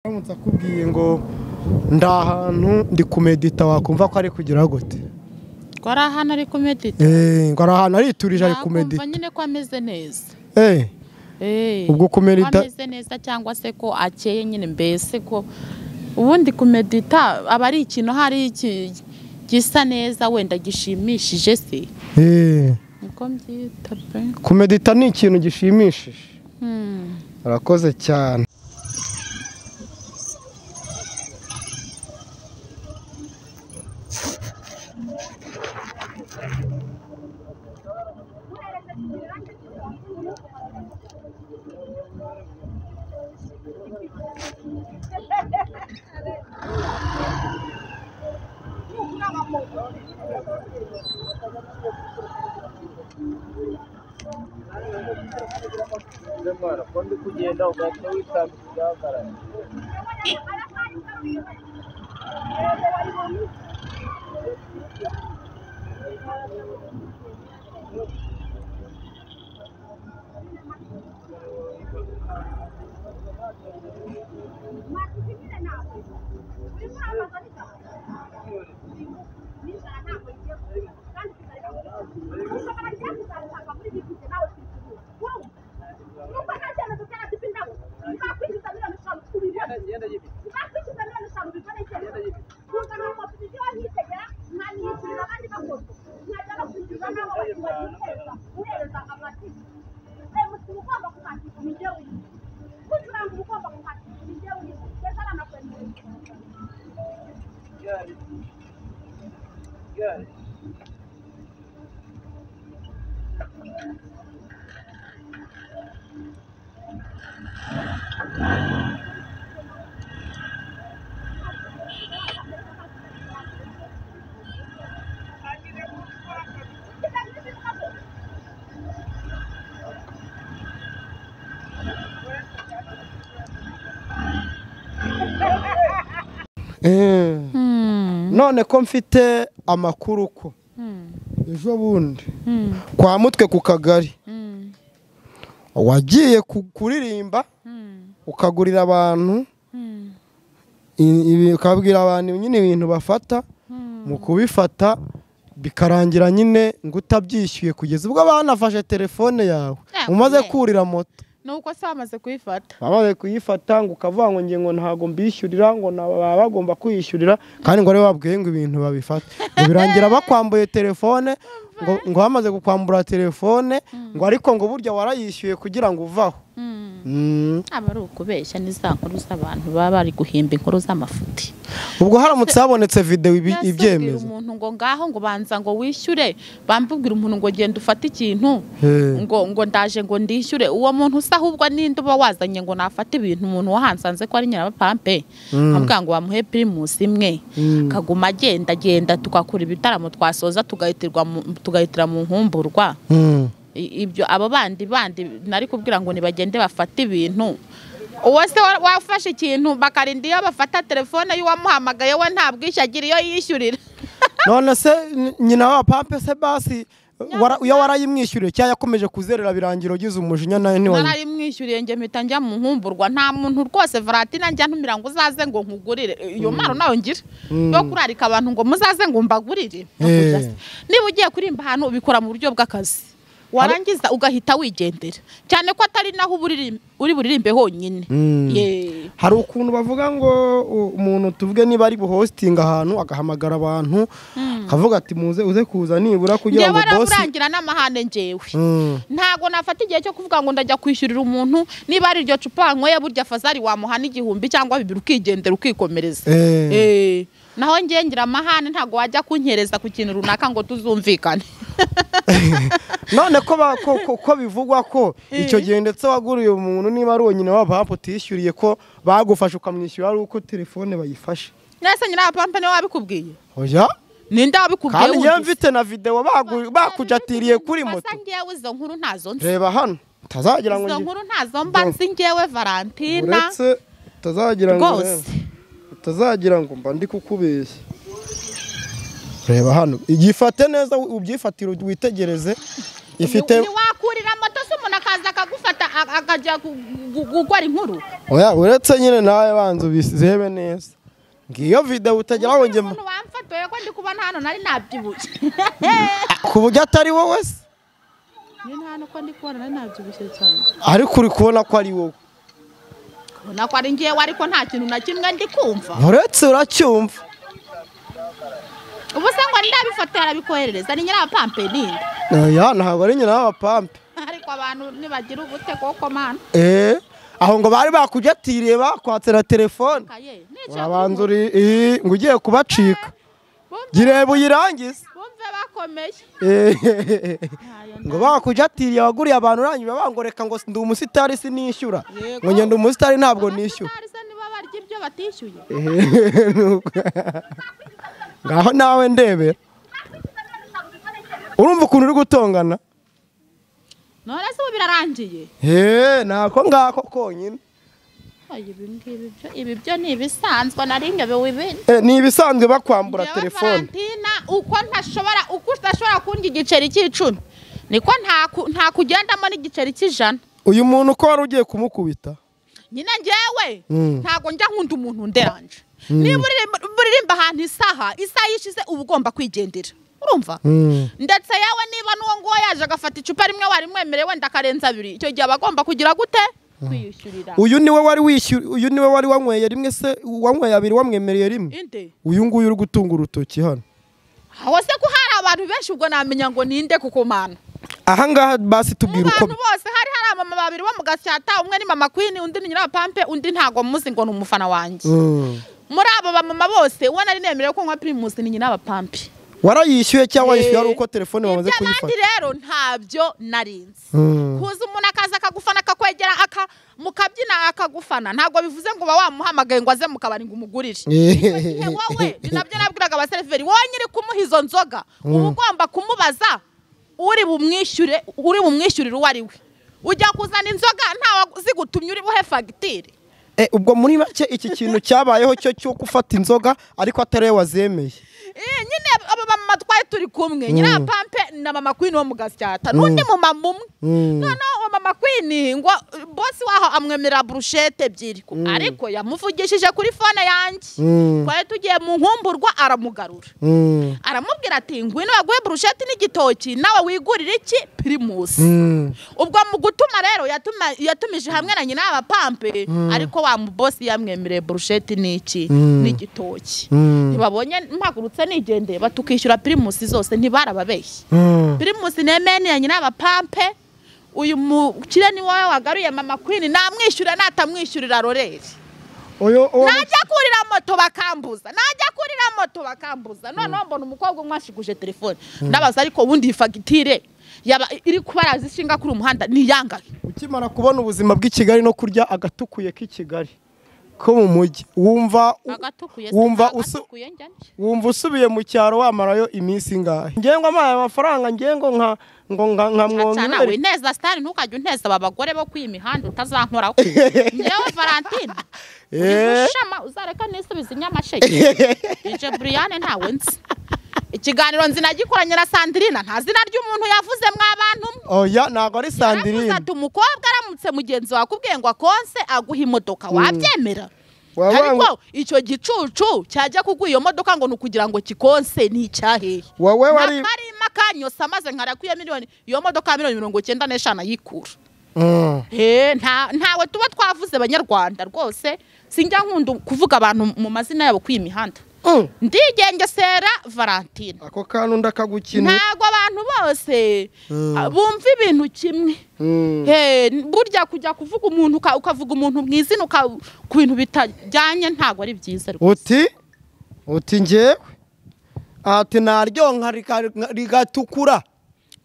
aramutse akubwiye ngo ndi ahantu ndi kumedita wakumva ko ari kugira gute ko ari ahantu ari kumedita eee ngo ari ahantu ariturije ari kumedita nakumva nyine ko ameze neza eee Eh, Ubwo kumedita- ko ameze neza cyangwa se ko akeye nyine mbese ko ubundi kumedita aba ari ikintu hari iki gisa neza wenda gishimishije se eee niko mbyita pe kumedita ni ikintu gishimishije Hmm. arakoze cyane eee none ko mfite amakuru ko ejo bundi kwa mutwe ku kagari wagiye ku- kuririmba ukagurira abantu i- ibi- ukabwira abantu nyine ibintu bafata mu kubifata bikarangira nyine ngo utabyishyuye kugeza ubwo banafashe telefone yawe Ah, umaze yeah. kurira moto nuko se bamaze kuyifata bamaze kuyifata ngo ukavuga ngo ngiye ngo ntabwo mbishyurira ngo na- baba bagomba kwiyishyurira kandi ngo aribo babwiye ngo ibintu babifate ngo birangira bakwambuye telefone ngo, ngo bamaze kukwambura telefone ngo ariko ngo burya warayishyuye kugira ngo uvaho Mm. aba ari ukubeshya n'iza nkuru z'abantu baba bari guhimba inkuru z'amafuti ubwo haramutse habonetse videwo ibi- Mbese ubwira ibyemeza umuntu ngo ngaho ngo banza ngo wishyure bambubwira umuntu ngo genda ufate ikintu Eh. ngo ngo ndaje ngo ndishyure uwo muntu usa ahubwo ninde uba wazanye ngo nafate ibintu umuntu wahansanze ko ari nyirabapampe avuga ngo bamuhe pirimusi imwe akaguma agenda agenda tugakora ibitaramo twasoza tugahitirwa mu- tugahitira mu nkumburwa Mm. I- ibyo abo bandi bandi nari kubwira ngo nibagende bafate ibintu uwo se wa- wafashe ikintu bakarinda iyo bafata telefone y'uwamuhamagaye we nta bwishyu agira iyo yishyurira none se n- nyina wa pampe se basi wara- iyo warayimwishyuriye cyangwa yakomeje kuzerera birangira ugize umujinya nawe ntiwari nararimwishyuriye njye mpita njya mu nkumburwa nta muntu rwose varatina njya ntumira ngo uzaze ngo nkugurire iyo mpano nawe ngira yo kurarika abantu ngo muzaze ngo mbagurire No Eh. kurya se. niba ugiye kurimba ahantu ubikora mu buryo bw'akazi warangiza ugahita wigendera cyane ko atari naho uba uriri- uri buririmbe honyine Mm. Yee. hari ukuntu bavuga ngo u- umuntu tuvuge niba ari buhositinga ahantu agahamagara abantu akavuga ati muze uze kuza nibura kugira ngo njyewe bosi araburangira n'amahane njewe Mm. ntabwo nafata igihe cyo kuvuga ngo ndajya kwishyurira umuntu niba ari iryo cupa wanyweye burya fazari wamuha n'igihumbi cyangwa bibiri ukigendera ukikomereza Eh. Eh, naho njye ngira amahane ntabwo wajya kunyereza ku kintu runaka ngo tuzumvikane none ko ba- ko- ko- ko bivugwa ko icyo gihe ndetse waguriye umuntu niba ari uwo nyina wa pampa utishyuriye ko bagufashe ukamwishyura ari uko telefone bayifashe nese nyirabapampa niwe wabikubwiye oya ninde wabikubwiye kandi njyewe wundi se? mfite na videwo bagu- bakujatiriye kuri moto Asa njyewe izo nkuru ntazo nzi reba hano utazagira ngo izo ngi- nkuru ntazo mba nzi njyewe valentina uretse utazagira ngo rwose reba. utazagira ngo mba ndi kukubeshya reba hano igifate neza ubyifatire witegereze ifite wakurira moto se umuntu akaza akagufata a- akajya gu- gu- gukora inkuru oya uretse nyine nawe banza ubizebe neza ngiyo videwo utagira ngo njye umuntu wamfatuye ko ndi kubona hano nari nabyibushye ku buryo atari wowe se nyine hano ko ndi kubona nari nabyibushye cyane ariko uri kubona ko ari wowe ubona ko ari ngewe ariko nta kintu na kimwe ndi kumva uretse uracyumva ubu se ngo ndabifotora arabikoherereza ni nyirabapampe ninde oya ntabwo ari nyina w'abapampe ariko abantu nibagira ubute kuko mana eee aho ngo bari bakujetiriye bakwatse na telefone kaye nicyo urabanza uri ii, ngo ugiye kubacika bumve gireba uyirangize bumve bakomeye Ehehehe. Ntayo ngo bakujatiriye abaguriye abantu urangije bangoreka ngo ndi umusitari sinishyura Yego. ngo ngenda umusitari ntabwo nishyura abasitari se nibo barya ibyo batishyuye Ehehe, nuko. ngaho nawe ndebera urumva ukuntu uri gutongana none se ubu birarangiye heee nako ngako konyine Oya, ibi ngibi byo ibi byo ni ibisanzwe nari ngewe wibindi Eh, ni ibisanzwe bakwambura Njyewe telefone Valentina, uko ntashobora uko udashobora kundya igiceri cy'icumi niko nta ku- nta kugendamo n'igiceri cy'ijana uyu muntu uko wari ugiye kumukubita nyine njyewe Mm. ntabwo njya nkunda umuntu nderanje niba uririmba- uririmba ahantu isaha isaha yishize uba ugomba kwigendera urumva Mm. ndetse yewe niba n'uwo nguwo yaje agafata icupa rimwe wari mwemereye wenda akarenza abiri icyo gihe aba agomba kugira gute kwiyishyurira uyu niwe wari wishyura uyu niwe wari wanyweye rimwe se wanyweye abiri wamwemereye rimwe inde uyu nguyu uri gutunga urutoki hano aho se ko hari abantu benshi ubwo namenya ngo ninde kuko mana aha ngaha basi mu tubwira uko bantu bose hari hari abamama babiri bo mu gasyata umwe ni mama kwini undi ni nyirabapampe undi ntabwo muzi ngo ni umufana wanjye Mm. muri abo bamama bose uwo nari nemerewe ko nywa pirimusi ni nyirabapampe warayishyuye cyangwa Eh, yishyuye ari uko telefone bamaze ibyo abandi kuyifata rero ntabyo narinzi Mm. kuza umuntu akaza akagufana akakwegera aka mukabyina akagufana ntabwo bivuze ngo uba wamuhamagaye ngo aze mu kabari ngo umugurire Igihe wowe ni nabyo nabwiraga abaseriveri wowe nyiri kumuha izo nzoga uba ugomba kumubaza uri bumwishyure uri bumwishyurire uwo ari we ujya kuzana inzoga ntawe zigutumye uri buhe fagitire Eh, ubwo muri make iki kintu cyabayeho cyo cyo gufata inzoga ariko atari we wazemeye Eh, nyine aba bamama twari turi kumwe nyirapampe na mama kwini wo mu gasyata n'undi mumama umwe Mm. noneho uwo mama kwini ngo bosi waho amwemerera burushete ebyiri ko- ariko yamuvugishije kuri fone yanjye Mm. twari tugiye mu nkumburwa aramugarura Mm. aramubwira ati ngwino baguhe burushete n'igitoki nawe wigurire iki pirimusi Mm. ubwo mu gutuma rero yatuma- yatumije hamwe na nyina y'abapampe ariko wa mubosi yamwemereye burushete n'iki Mm. n'igitoki Mm. ntibabonye mpagurutse nigendeye batukishyura pirimusi zose ntibarababeshye Mm. pirimusi nemeni ya nyina abapampe uyu mukire ni wowe wagaruye mama kwini namwishyura natamwishyurira roreri Uyu- uwo- najya kurira moto bakambuza najya kurira moto bakambuza noneho mbona umukobwa umwe ashiguje telefone ndabaza ariko ubundi iyi fagitire yaba iri kubaraza ishinga kuri uyu muhanda ni iyangahe ukimara kubona ubuzima bw'i Kigali no kurya agatukuye k'i Kigali ko mu mujyi wumva agatukuye wumva usu- wumva usubiye mu cyaro wamarayo iminsi ingahe ngengo amaye amafaranga ngengo nka ngo nka nka nawe mwongere neza sitari ntukajya uneza aba bagore bo kwiyi mihanda utazankora ko ngewe valentine uri Eh. gushama uzareka n'isubiza inyamasheke ije buriyane ntawe nzi ikiganiro nzinagikoranye na sandrina nta zina ry'umuntu yavuze mwabantu mwe oya ntabwo ari Yaravuze sandirine ati umukobwa aramutse mugenzi wawe akubwiye ngo akonse aguha imodoka wabyemera Waba- ariko icyo gicucu cyajya kuguha iyo modoka ngo ni ukugira ngo kikonse ni icyahehe wowe wari nakarima kanyose amaze nkara kwiya miliyoni iyo modoka ya miliyoni mirongo icyenda n'eshanu ayikura Mm. He, nta- ntawe tuba twavuze banyarwanda rwose sinjya nkunda kuvuga abantu mu mazina yabo kwiyi mihanda Mm. ndigengesera valentine ako kantu ndakagukinira ntabwo abantu bose Mm. ah, bumva ibintu kimwe Mm. He, burya kujya kuvuga umuntu uka- ukavuga umuntu mu izina uka- ku bintu bitajyanye ntabwo ari byiza rwose uti uti ngewe ati naryonka rika- rigatukura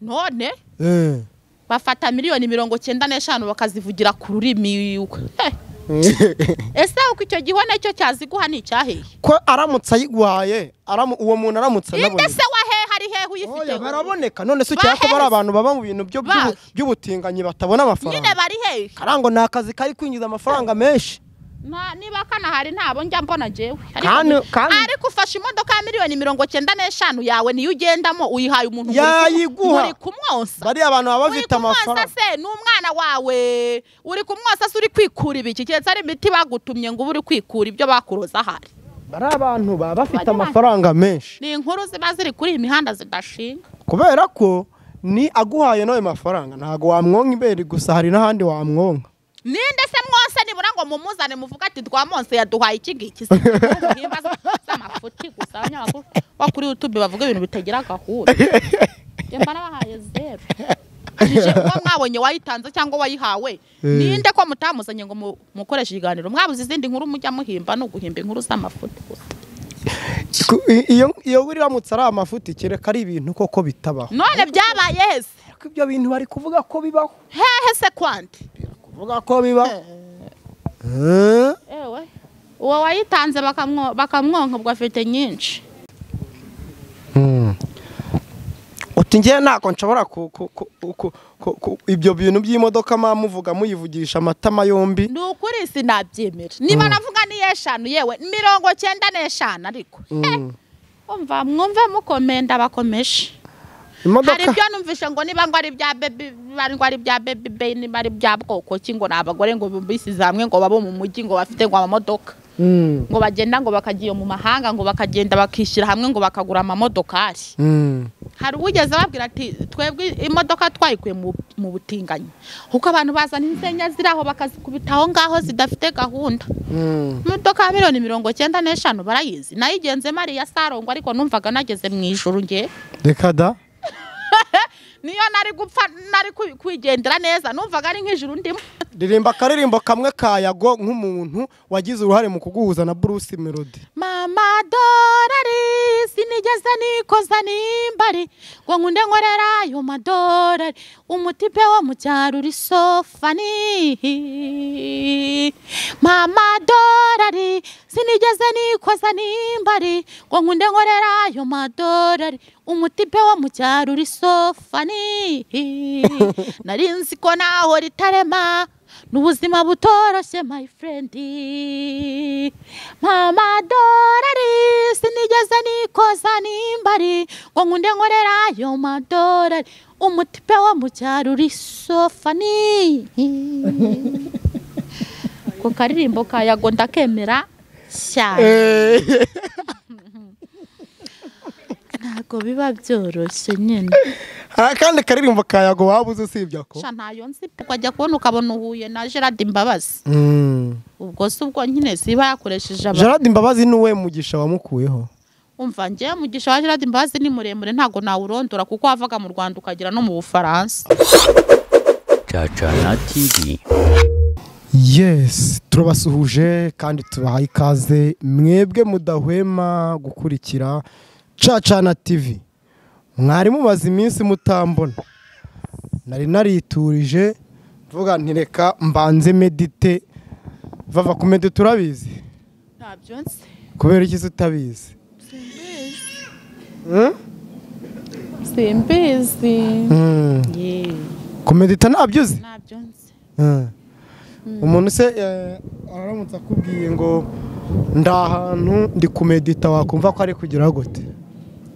none Eh. bafata miliyoni mirongo cyenda n'eshanu bakazivugira ku rurimi He, ese uko icyo gihone cyo cyaziguha ni icyaheye ko aramutse ayiguhaye aramu- uwo muntu aramutse inde anabonetse se wahehe ari hehe uyifite Oya, baraboneka none se ukeka ko bari Baheze. abantu baba mu bintu byo- by'ubu- Bahe. by'ubutinganyi batabona nyine amafaranga bari hehe karango ni akazi kari kwinjiza amafaranga menshi Nta- niba kanahari ntabo njya mbona jewe Ariko- Kandi- kandi- ariko ufashe imodoka ya miliyoni mirongo cyenda n'eshanu yawe niyo ugendamo uyihaye umuntu muri- Yayiguha. muri kumwosa bariya abantu baba bafite amafaranga se n'umwana wawe uri kumwosa se uri kwikura ibiki keretse ari imiti bagutumye ngo ube uri kwikura ibyo bakuroza ahari bariya abantu baba bafite Bariya- amafaranga menshi ni inkuru ziba ziri kuri iyi mihanda zidashinga kubera ko ni aguhaye n'ayo mafaranga ntabwo wamwonka ibere gusa hari n'ahandi wamwonka ninde se mwose nibura ngo mumuzane muvuga ati twamwonse yaduhaye iki ngiki se Muhimba z'amafuti gusa abanyamakuru bo kuri youtube bavuga ibintu bitagira gahunda Njye mba nabahaye zeru Ije uwo mwabonye wayitanze cyangwa wayihawe ninde ko mutamuzanye ngo mu- mukoreshe ikiganiro mwabuze izindi nkuru mujya muhimba no guhimba inkuru z'amafuti gusa Ku- i- iyo iyo wiramutse ari amafuti kereka ari ibintu koko bitabaho none byabaye hese ariko ibyo bintu bari kuvuga ko bibaho hehe se kwandi kuvuga ko bibaho Eh? ewe uwo wayitanze bakamwo- bakamwonka ubwo afite nyinshi uti ngewe ntabwo nshobora ku- ku- ku- ku- ku- ku- ibyo bintu by'imodoka muba muvuga muyivugisha amatama yombi ni ukuri sinabyemera niba navuga ni eshanu yewe mirongo cyenda n'eshanu ariko Eh, umva mwumve mukomenda bakomeje hari imodoka ibyo numvishe ngo niba ngo ari bya baby niba ngo ari bya baby bay niba ari bya bwoko ki ngo ni abagore ngo bisize hamwe ngo babo mu mujyi ngo bafite ngo amamodoka Mm, ngo bagenda ngo bakagiye mu mahanga ngo bakagenda bakishyira hamwe ngo bakagura amamodokari mm. hari uwigeze ababwira ati twebwe imodoka twayikuye mu mu butinganyi kuko abantu bazana insenya ziri aho bakazikubita aho ngaho zidafite gahunda Mm. imodoka ya miliyoni mirongo cyenda n'eshanu barayizi nayigenze mariya sarongwa ariko numvaga nageze mu ijoro ngewe reka da niyo nari gupfa nari kwi- kwigendera neza numvaga ari nk'ijuru ndimo ririmba akaririmbo kamwe ka yago nk'umuntu wagize uruhare mu kuguhuza na bruce melody mama dorari sinigeze nikoza nimbari ngo nkunde nkorera ayo madorari umutipe wo mu cyaro uri sofani mama dorari sinigeze nikoza nimbari ngo nkunde nkorera ayo madorari umutipe wo mu cyaro uri sofani nari nzi ko naho ritarema ni ubuzima butoroshye my friend mama dorari sinigeze nikoza nimbari ngo nkunde nkorera ayo madorari umutipe wo mu cyaro uri sofani ku karirimbo ka yago ndakemera cyane Eh, ntabwo biba byoroshye nyine hari akandi karirimbo ka yago waba uzi usibye ako sha ntayo nzi pe, ukajya kubona ukabona uhuye na gerard imbabazi Mm. ubwo si ubwo nyine ziba yakoresheje abantu gerard imbabazi niwe mugisha wamukuyeho umva njye mugisha wa gerard imbabazi ni muremure ntabwo nawurondora kuko wavaga mu rwanda ukagera no mu bufaransa Chachana TV. yes turabasuhuje kandi tubahaye ikaze mwebwe mudahwema gukurikira cacana tv mwari mumaze iminsi mutambona nari nariturije mvuga ntireka mbanze medite vava ku medite urabizi ntabyo nzi kubera iki se utabizi Hmm? simbizi Hmm. Ye, ku medite ntabyo uzi ntabyo nzi Hmm. umuntu se eh, aramutse akubwiye ngo ndi ahantu ndi kumedita wakumva ko ari kugira gute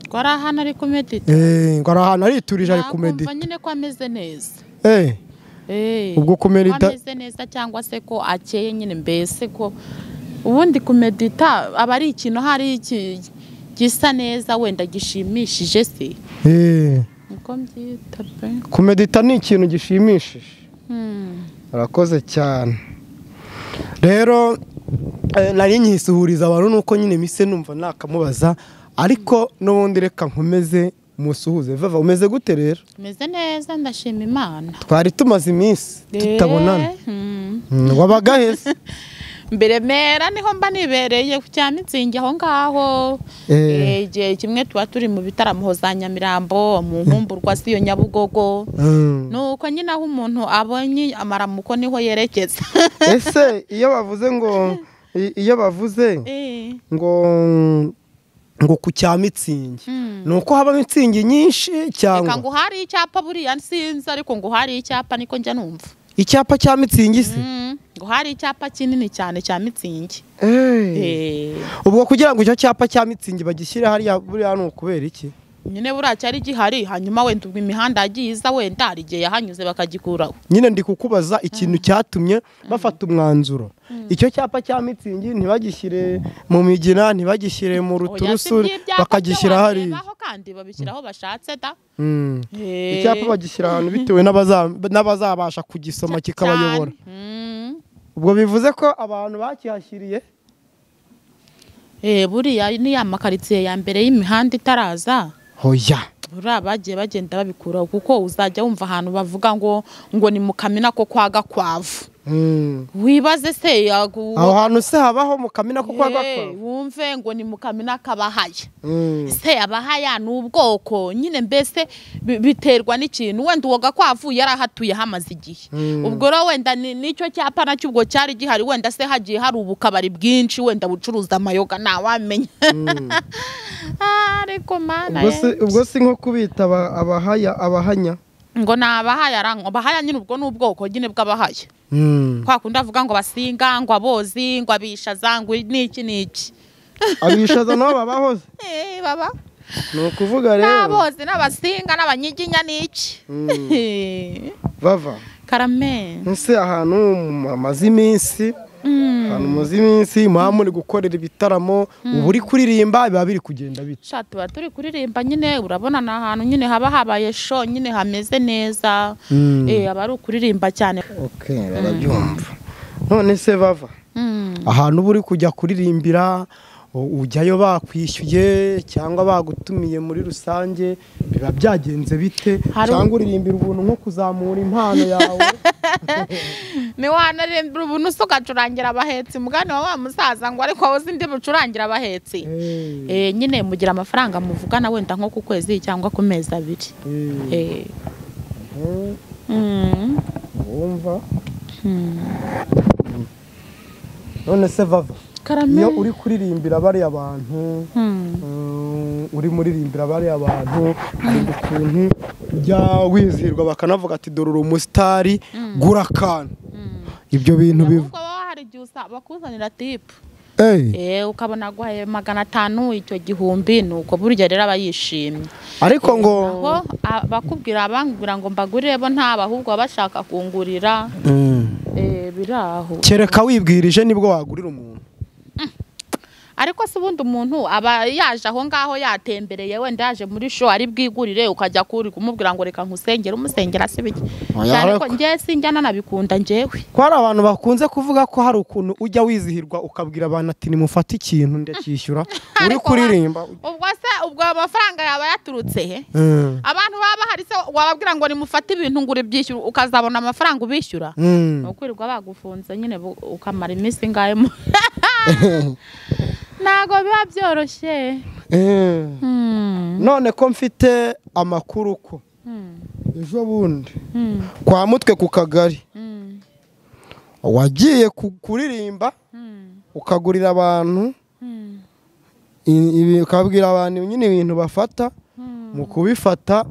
twari hano ari kumedita Eh, ngo ari ahantu ariturije ari nakumva kumedita nyine ko ameze neza Eh, Eh, ubwo ko kumedita ameze neza cyangwa se ko akeye nyine mbese ko ubundi kumedita aba ari ikintu hari iki gisa neza wenda gishimishije se Eh, niko mbyita pe kumedita ni ikintu gishimishije Hmm. urakoze cyane rero eh, nari nkisuhuriza abantu nuko nyine mise numva nakamubaza ariko n'ubundi reka nkomeze musuhuze vava umeze gute rero meze neza ndashima imana twari tumaze iminsi tutabonana Eh, hmm. Mm, wabaga heza mbere mera niho mba nibereye ku cya mitsingi aho ngaho Eh. Eh, igihe kimwe tuba turi mu bitaramo za nyamirambo mu nkumburwa z'iyo nyabugogo Mm. nuko nyine aho umuntu abonye amaramuko niho yerekeza ese iyo bavuze ngo i- iyo bavuze Eh, ngo ngo ku cya mitsingi Mm. ni uko habamo mitsingi nyinshi reka ngo cyangwa hari icyapa buriya nsinzi ariko ngo hari icyapa niko njya numva icyapa cya mitsingi se Mm, ngo hari icyapa kinini cyane cya mitsingi Eh. Eh, ubwo kugira ngo icyo cyapa cya mitsingi bagishyire hariya buriya ni ukubera iki nyine buriya cyari gihari hanyuma wenda ubwo imihanda yagiye iza wenda hari igihe yahanyuze bakagikuraho nyine ndi kukubaza ikintu cyatumye bafata umwanzuro icyo cyapa cya mitsingi ntibagishyire mu migina ntibagishyire mu Oya, si ruturusu by'ibyapa bakagishyira byo hariya warebaho kandi babishyira aho bashatse da Mm. icyapa bagishyira ahantu bitewe n'abaza- n'abazabasha kugisoma kikabayobora ubwo bivuze ko abantu bakihashyiriye Eh, buriya ni ya makaritsiye ya mbere y'imihanda itaraza hoya buriya bagiye bagenda babikuraho kuko uzajya wumva ahantu bavuga ngo ngo ni mu kamina ko kwa gakwavu Mm. wibaze se yagu- aho hantu se habaho mu kamina ko kwa Eh, gakwavu wumve ngo ni mu kamina kabahaya Mm. se abahaya ni ubwoko nyine mbese bi- biterwa n'ikintu wenda uwo gakwavu yari ahatuye hamaze igihe Mm. ubwo rero wenda ni- nicyo cyapa nacyo ubwo cyari gihari wenda se hagiye hari ubukabari bwinshi wenda bucuruza amayoga ntawamenya Ah, ariko mana Ubwo si- ubwo si nko kubita aba- abahaya abahanya ngo ni abahaya ra- abahaya nyine ubwo ni ubwoko nyine bw'abahaya Mm. kwa kundi avuga ngo abasinga ngo abozi ngo abishaza ngo niki niki abishaza nabo babahoze Eh, baba ni ukuvuga rero n'abozi n'abasinga n'abanyiginya niki Eh, bava karame ese ahantu mumaze iminsi ahantu mumaze iminsi muba muri gukorera ibitaramo uba uri kuririmba biba biri kugenda bite sha tuba turi kuririmba nyine urabona ni ahantu nyine haba habaye sho nyine hameze neza Mm. Eh, aba ari ukuririmba cyane okay barabyumva none se bava Mm. ahantu uba uri kujya kuririmbira u- ujyayo bakwishyuye cyangwa bagutumiye muri rusange biba byagenze bite Hari- cyangwa uririmbira ubuntu nko kuzamura impano yawe ni wanarembera ubuntu se ugacurangira abahetsi mugani wa wa musaza ngo ariko wowe uzi ndi bucurangira abahetsi Eh, Eh, nyine mugira amafaranga muvugana wenda nko ku kwezi cyangwa ku mezi abiri eh, Eh, eh, mm, wumva mm. none se vava karame iyo uri kuririmbira bariya bantu Mm. Mm, uri muririmbira bariya bantu hari ukuntu ujya wizihirwa bakanavuga ati dore uri umusitari gura akantu ibyo bintu biva ahubwo baba hari igihe usa- bakuzanira tipu Eh, Eh, ukabona aguhaye magana atanu icyo gihumbi ni uko burya rero aba yishimye ariko ngo aho bakubwira abambwira ngo mbagurire bo ntaba ahubwo baba bashaka kungurira Mm. eh, biri aho kereka wibwirije nibwo wagurira umuntu ariko se ubundi umuntu aba yaje aho ngaho yatembereye wenda yaje muri sho ari bwigurire ukajya kuri kumubwira ngo reka nkusengere umusengera se biki Oya, ariko ariko- ngewe sinjya nanabikunda ngewe ko hari abantu bakunze kuvuga ko hari ukuntu ujya wizihirwa ukabwira abantu ati nimufate ikintu ndacyishyura uri Ariko wa- kuririmba ubwo se ubwo ayo mafaranga yaba yaturutse he Mm. abantu baba bahari se wababwira ngo nimufate ibintu ngo uribyishyure ukazabona amafaranga ubishyura Mm. ni ukwirirwa bagufunze nyine bu- ukamara iminsi ingahe mu- ntabwo biba byoroshye Eh. Hmm. none ko mfite amakuru ko Hmm. ejo bundi Hmm. kwa mutwe ku kagari Hmm. wagiye ku- kuririmba Hmm. ukagurira abantu Hmm. i- ibi- ukabwira abantu nyine ibintu bafata Hmm. mu kubifata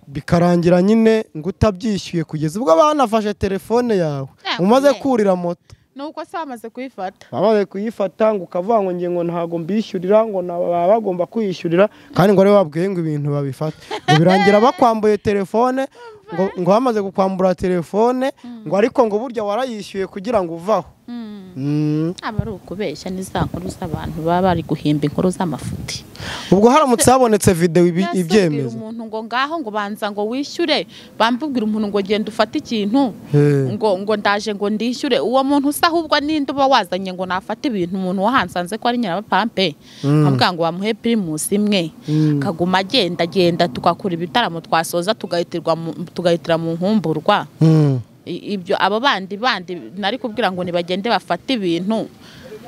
bikarangira nyine ngo utabyishyuye kugeza ubwo banafashe telefone yawe Ah, umaze yeah. kurira moto nuko se bamaze kuyifata bamaze kuyifata ngo ukavuga ngo nge ngo ntabwo mbishyurira ngo na- baba bagomba kwiyishyurira kandi ngo ari wabwiye ngo ibintu babifate ngo birangira bakwambuye telefone ngo, ngo bamaze kukwambura telefone ngo ariko ngo burya warayishyuye kugira ngo uvaho Mm. aba ari ukubeshya ni za nkuru z'abantu baba bari guhimba inkuru z'amafuti ubwo haramutse habonetse videwo ibi- Mbese ubwira ibyemeza umuntu ngo ngaho ngo banza ngo wishyure bambubwira umuntu ngo genda ufate ikintu Eh. ngo ngo ndaje ngo ndishyure uwo muntu usa ahubwo ninde uba wazanye ngo nafate ibintu umuntu wahansanze ko ari nyirabapampe nkavuga ngo bamuhe pirimusi imwe Mm. kaguma agenda agenda tugakora ibitaramo twasoza tugahitirwa mu- tugahitira mu nkumburwa Mm. I- ibyo abo bandi bandi nari kubwira ngo nibagende bafate ibintu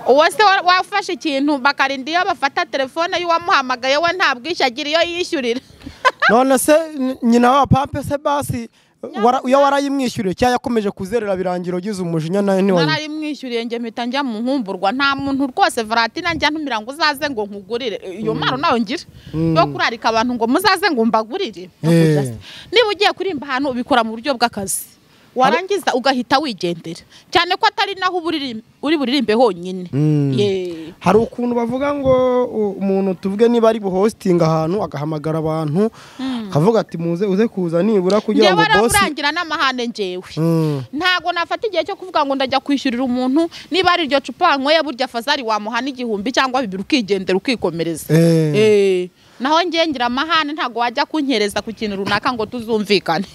uwo se wa- wafashe ikintu bakarinda iyo bafata telefone y'uwamuhamagaye we nta bwishyu agira iyo yishyurira none se n- nyina wa pampe se basi wara- iyo warayimwishyuriye cyangwa yakomeje kuzerera birangira ugize umujinya nawe ntiwari narayimwishyuriye njye mpita njya mu nkumburwa nta muntu rwose varatina njya ntumira ngo uzaze ngo nkugurire iyo mpano nawe ngira yo kurarika abantu ngo muzaze ngo mbagurire No Eh. kujya se. niba ugiye kuririmba ahantu ubikora mu buryo bw'akazi warangiza ugahita wigendera cyane ko atari naho uba uriri- uri buririmbe honyine Ye. hari ukuntu bavuga ngo u- umuntu tuvuge niba ari buhositinga ahantu agahamagara abantu akavuga ati muze uze kuza nibura kugira njyewe ngo bosi aramurangira n'amahane njyewe Mm. ntabwo nafata igihe cyo kuvuga ngo ndajya kwishyurira umuntu niba ari iryo cupa wanyweye burya fazari wamuha n'igihumbi cyangwa bibiri ukigendera ukikomereza Eh. Eh. naho ngewe ngira amahane ntabwo wajya kunkereza ku kintu runaka ngo tuzumvikane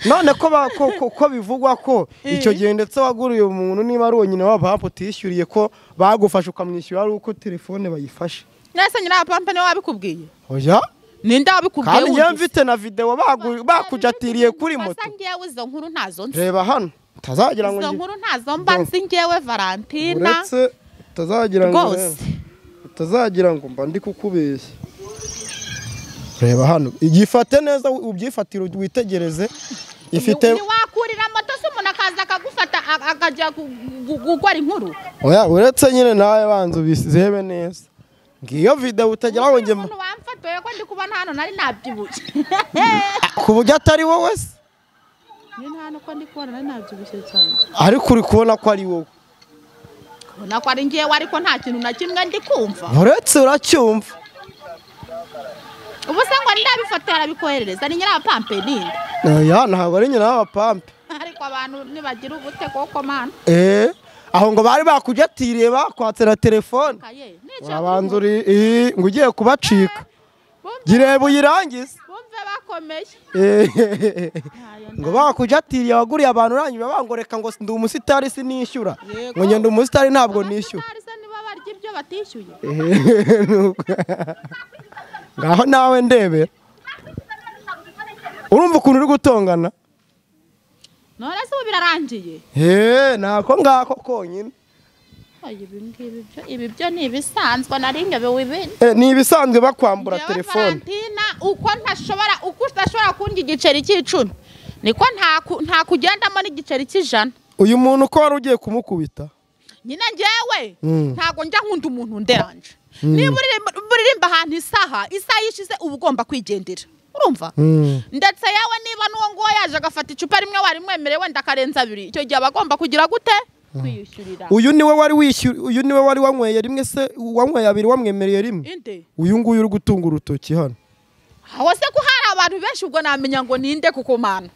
none ko ba- ko- ko- ko bivugwa ko icyo gihe ndetse waguriye umuntu niba ari uwo nyine w'abapampa utishyuriye ko bagufashe ukamwishyura ari uko telefone bayifashe nese nyirabapampa niwe wabikubwiye oya ninde wabikubwiye kandi njyewe mfite na videwo bagu- bakujatiriye kuri moto Basa ngewe izo nkuru ntazo nzi reba hano utazagira ngo izo ngi- nkuru ntazo mba nzi ngewe valentina uretse utazagira ngo rwose utazagira ngo mba ndi kukubeshya reba hano igifate neza ubyifatire witegereze ifite ntiwakurira moto se umuntu akaza akagufata a- akajya gu- gu- gukora inkuru oya uretse nyine nawe banza ubizebe neza ngiyo videwo utagira ngo njye umuntu wamfatoye ko ndi kubona hano nari nabyibushye ku buryo atari wowe se nyine hano ko ndi kubona nari nabyibushye cyane ariko uri kubona ko ari wowe ubona ko ari ngewe ariko nta kintu na kimwe ndi kumva uretse uracyumva ubu se ngo ndabifata yarabikoherereza ni nyirabapampe ninde oya ntabwo ari nyina w'abapampe ariko abantu nibagira ubute koko mana eee aho ngo bari bakujatiriye bakwatse na telefone kaye urabanza uri ii, ngo ugiye kubacika gireba uyirangize bumve bakomeye Ehehehe. Ntayo ngo bakujatiriye waguriye abantu urangije bangoreka ngo ndi umusitari sinishyura Yego. ngo ngenda umusitari ntabwo nishyura abasitari se nibo barya ibyo batishyuye Ehehe, nuko. ngaho nawe ndebera urumva ukuntu uri gutongana none se ubu birarangiye Eee, nako ngako konyine Oya, ibi ngibi byo- ibi byo ni ibisanzwe nari ngewe wibindi Eh, ni ibisanzwe bakwambura Njyewe telefone Valentina uko ntashobora uko udashobora kundya igiceri cy'icumi niko nta ku- nta kugendamo n'igiceri cy'ijana uyu muntu ko wari ugiye kumukubita nyine njyewe Mm. ntabwo njya nkunda umuntu nderanje niba uririmba- uririmba ahantu isaha isaha yishize uba ugomba kwigendera urumva ndetse yewe niba n'uwo nguwo yaje agafata icupa rimwe wari mwemereye wenda akarenza abiri icyo gihe aba agomba kugira gute kwiyishyurira uyu niwe wari wishyura uyu niwe wari wanyweye rimwe se wanyweye abiri wamwemereye rimwe inde uyu nguyu uri gutunga urutoki hano aho se ko hari abantu benshi ubwo namenya ngo ninde kukumana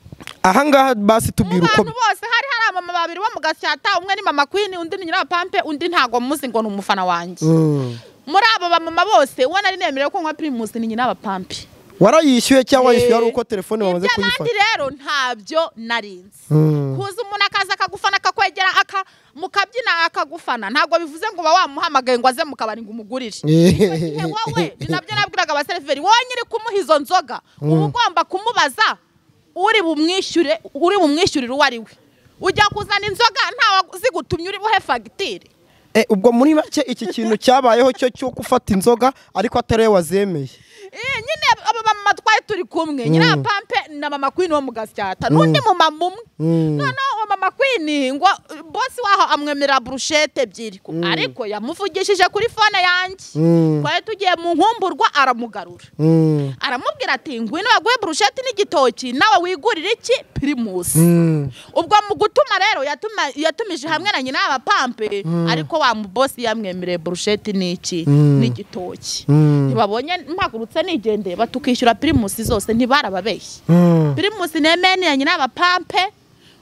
aha ngaha basi mu tubwira uko bantu bose hari hari abamama babiri bo mu gasyata umwe ni mama queen undi ni nyirabapampe undi ntago muzi ngo ni umufana wanjye Mm. muri abo bamama bose uwo nari nemerewe ko nywa primus ni nyirabapampe warayishyuye cyangwa Eh, yishyuye ari uko telefone bamaze iby'abandi kuyifata rero ntabyo narinzi Mm. kuza umuntu akaza akagufana akakwegera aka mukabyina akagufana ntabwo bivuze ngo uba wamuhamagaye ngo aze mu kabari ngo umugurire Igihe wowe ni nabyo nabwiraga abaseriveri wowe nyiri kumuha izo nzoga uba ugomba kumubaza uri bumwishyure uri bumwishyurire uwo ari we ujya kuzana inzoga ntawe zigutumye uri buhe fagitire Eh, ubwo muri make iki kintu cyabayeho cyo cyo gufata inzoga ariko atari we wazemeye Eh, nyine aba bamama twari turi kumwe nyirapampe na mama kwini wo mu gasyata n'undi mumama umwe Mm. noneho uwo mama kwini ngo bosi waho amwemerera burushete ebyiri Ko- ariko yamuvugishije kuri fone yanjye Mm. twari tugiye mu nkumburwa aramugarura Mm. aramubwira ati ngwino baguhe burusheti n'igitoki nawe wigurire iki pirimusi Mm. ubwo mu gutuma rero yatuma- yatumije hamwe na nyina w'abapampe ariko wa mubosi yamwemereye burusheti n'iki Mm. n'igitoki Mm. ntibabonye mpagurutse nigendeye batukishyura pirimusi zose ntibarababeshye Mm. pirimusi nemeni ya nyina w'abapampe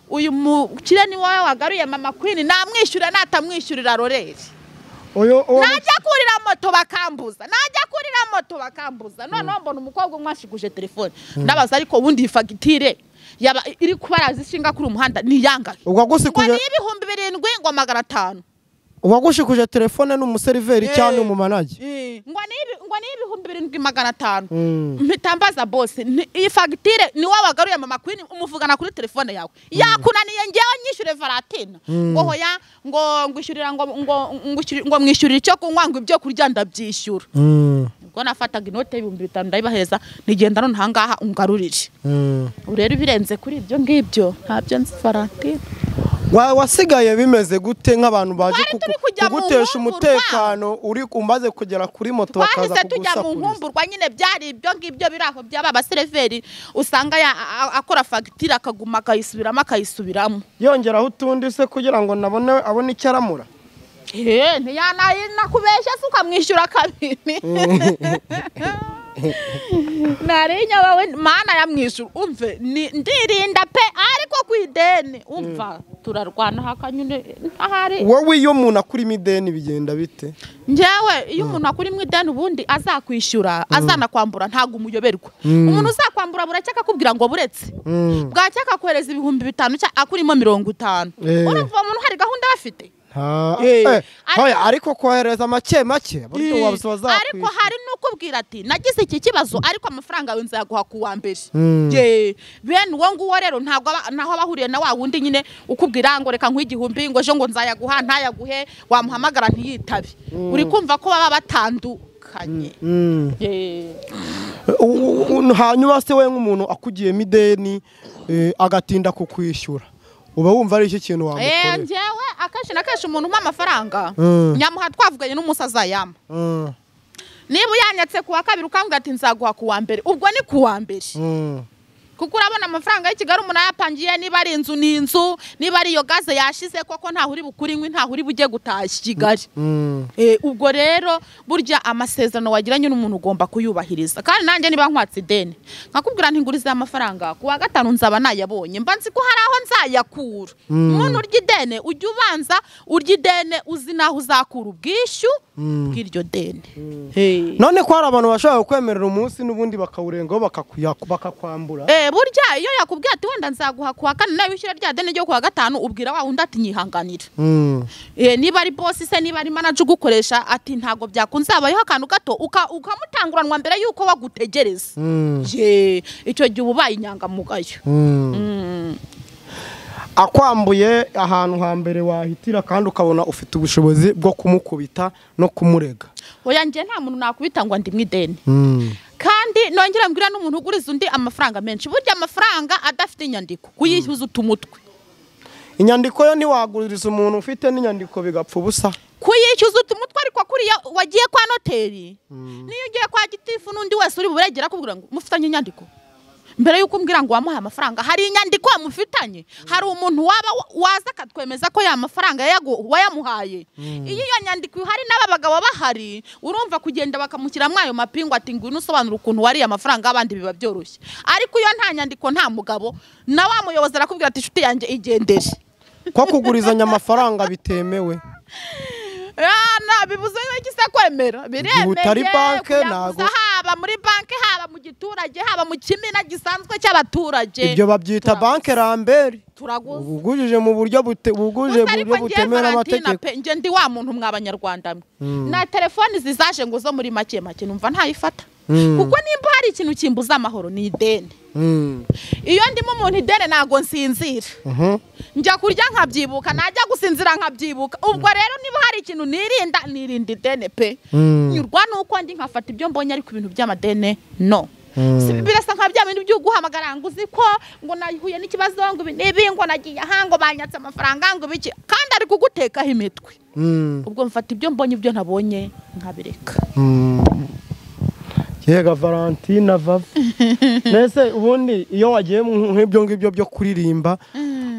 uyu mukire ni wowe wagaruye mama kwini namwishyura natamwishyurira roreri Uyu- uwo- najya kurira moto bakambuza najya kurira moto bakambuza noneho mbona umukobwa umwashiguje telefone ndabaza ariko ubundi iyi fagitire yaba iri kubaraza ishinga kuri umuhanda niyangahe ubwo ngo agushikuje ni ibihumbi birindwi ngo magana atanu uwagushikuje telefone ni umuseriveri cyangwa umumanage ngo ni ibi- ngo ni ibihumbi birindwi magana atanu Mm. mpita mbaza bose ni- iyi fagitire ni wowe wagaruye mama kwini umuvugana kuri telefone yawe yakunaniye ngewe nyishyure valatina ngo hoya ngo ngwishyurira ngo ngo ngwishyurira- ngo mwishyurire icyo kunywa ngo ibyo kurya ndabyishyura Mm. ubwo nafataga inote y'ibihumbi bitanu ndayibahereza nigenda none ahangaha ungarurire Mm. ubu rero ibirenze kuri ibyo ngibyo ntabyo nzi valentine Wa- wasigaye bimeze gute nk'abantu baje Twari kugu- turi kujya mu kugutesha nkumburwa. umutekano uri umaze kugera kuri moto bakaza twahise tujya mu kugusakuriza nkumburwa nyine byari ibyo ngibyo biri aho byaba abaseriveri usanga ya- a- a- akora fagitire akaguma akayisubiramo akayisubiramo yongeraho utundi se kugira ngo nabone abone icyo aramura Eh, ntiyanakubeshya se ukamwishyura kabiri narinya wawe mana yamwishyura umve ni- ndirinda pe ariko ku ideni umva turarwana hakanyune ahari wowe iyo umuntu akurimo ideni bigenda bite njyewe iyo umuntu akuri mu ideni ubundi azakwishyura azanakwambura ntabwo umuyoberwa umuntu uzakwambura buracya akakubwira ngo buretse Mm. bwacya akakohereza ibihumbi bitanu cyangwa akurimo mirongo itanu Eh. urumva uwo muntu hari gahunda bafite Nta- Eh, eh, ariko- hoya, ariko kohereza make make buryo wabisoza ariko hari n'ukubwira ati nagize iki kibazo ariko amafaranga yawe nzaguha ku wa mbere Mm. Ye, bene uwo nguwo rero ntabwo aba- ntaho aba ahuriye na wa wundi nyine ukubwira ngo reka nk'igihumbi ngo ejo ngo nzayaguha ntayaguhe wamuhamagara ntiyitabe uri kumva ko baba batandukanye Ye. U- u- hanyuma se we nk'umuntu akugiyemo ideni eh, agatinda kukwishyura uba wumva ari iki kintu Eh, wamukorera njyewe akenshi na kenshi umuntu umpa amafaranga Mm. nyamuha twavuganye n'umunsi azayama Mm, niba uyanyatse ku wa kabiri ukambwira ati nzaguha ku wa mbere ubwo ni ku wa mbere mm. kuko urabona amafaranga y'i kigali umuntu ayapangiye niba ari inzu ni inzu niba ari iyo gaze yashize koko ntaho uri bukuri inkwi ntaho uri bujye gutashya kigali Mm. Eh, ubwo rero burya amasezerano wagiranye n'umuntu ugomba kuyubahiriza kandi nanjye niba nkwatse ideni nkakubwira ntigurize amafaranga ku wa gatanu nzaba nayabonye mba nzi ko hari aho nzayakura umuntu urya ideni ujya ubanza urya ideni uzi n'aho uzakura ubwishyu bw'iryo deni Eh. none ko hari abantu bashobora kukwemerera umunsi n'ubundi bakawurengaho bakakuya- bakakwambura Eh, burya iyo yakubwiye ati wenda nzaguha kuwa kane nawe wishyura rya deni ryo kuwa gatanu ubwira wa wundi ati nyihanganira Mm. Eh, niba ari bosi se niba ari manager ugukoresha ati ntabwo byakunze habayeho akantu gato uka- ukamutanguranwa mbere y'uko wagutegereza Mm. ye icyo gihe uba ubaye inyangamugayo Mm. akwambuye ahantu hambere wahitira kandi ukabona ufite ubushobozi bwo kumukubita no kumurega oya njye nta muntu nakubita ngo ndi mu ideni kandi nongera mbwira n'umuntu uguriza undi amafaranga menshi burya amafaranga adafite inyandiko kuyishyuza utumutwe inyandiko yo ntiwaguriza umuntu ufite n'inyandiko bigapfa ubusa kuyishyuza utumutwe ariko kuriya wagiye kwa noteri niyo ugiye kwa gitifu n'undi wese uri buregera akubwira ngo mufitanye inyandiko mbere y'uko umbwira ngo wamuhaye amafaranga hari inyandiko mufitanye hari umuntu waba wa- waza akatwemeza ko ya mafaranga yayagu- wayamuhaye iyo iyo nyandiko ihari n'aba bagabo bahari urumva kugenda bakamushyiramo ayo mapingu ati ngwino usobanura ukuntu wariye amafaranga y'abandi biba byoroshye ariko iyo nta nyandiko nta mugabo na wa muyobozi arakubwira ati inshuti yanjye igendere ko kugurizanya amafaranga bitemewe nta bibuze yuko isa kwemera biremewe utari banke, kuyaguza ntago- haba muri banki haba mu giturage haba mu kimina gisanzwe cy'abaturage ibyo babyita turaguza. banki rambere turaguza ubugujije mu buryo bute- buguje mu gusa ariko buryo ngewe butemera Valentina amategeko pe njye ndi wa muntu mwa banyarwanda mwe na telefoni zizaje ngo zo muri make make numva ntayifata Mm. kuko nimba hari ikintu kimbuza amahoro ni ideni Mm. iyo ndimo umuntu ideni ntabwo nsinzira Mhm. njya kurya nkabyibuka najya gusinzira nkabyibuka ubwo rero niba hari ikintu nirinda nirinda idene pe Mm. nyurwa nuko ndi nkafata ibyo mbonye ariko ibintu by'amadene no Mm. Si- birasa nka bya bintu byo guhamagara ngo uzi ko ngo nahuye n'ikibazo ngo ibi n'ibi ngo nagiye aha ngo banyatse amafaranga ngo ibiki kandi ari kugutekaho imitwe Mm. ubwo mfata ibyo mbonye ibyo nabonye nkabireka Mm. yega valentina vava mbese ubundi iyo wagiye mu nk'ibyo ngibyo byo kuririmba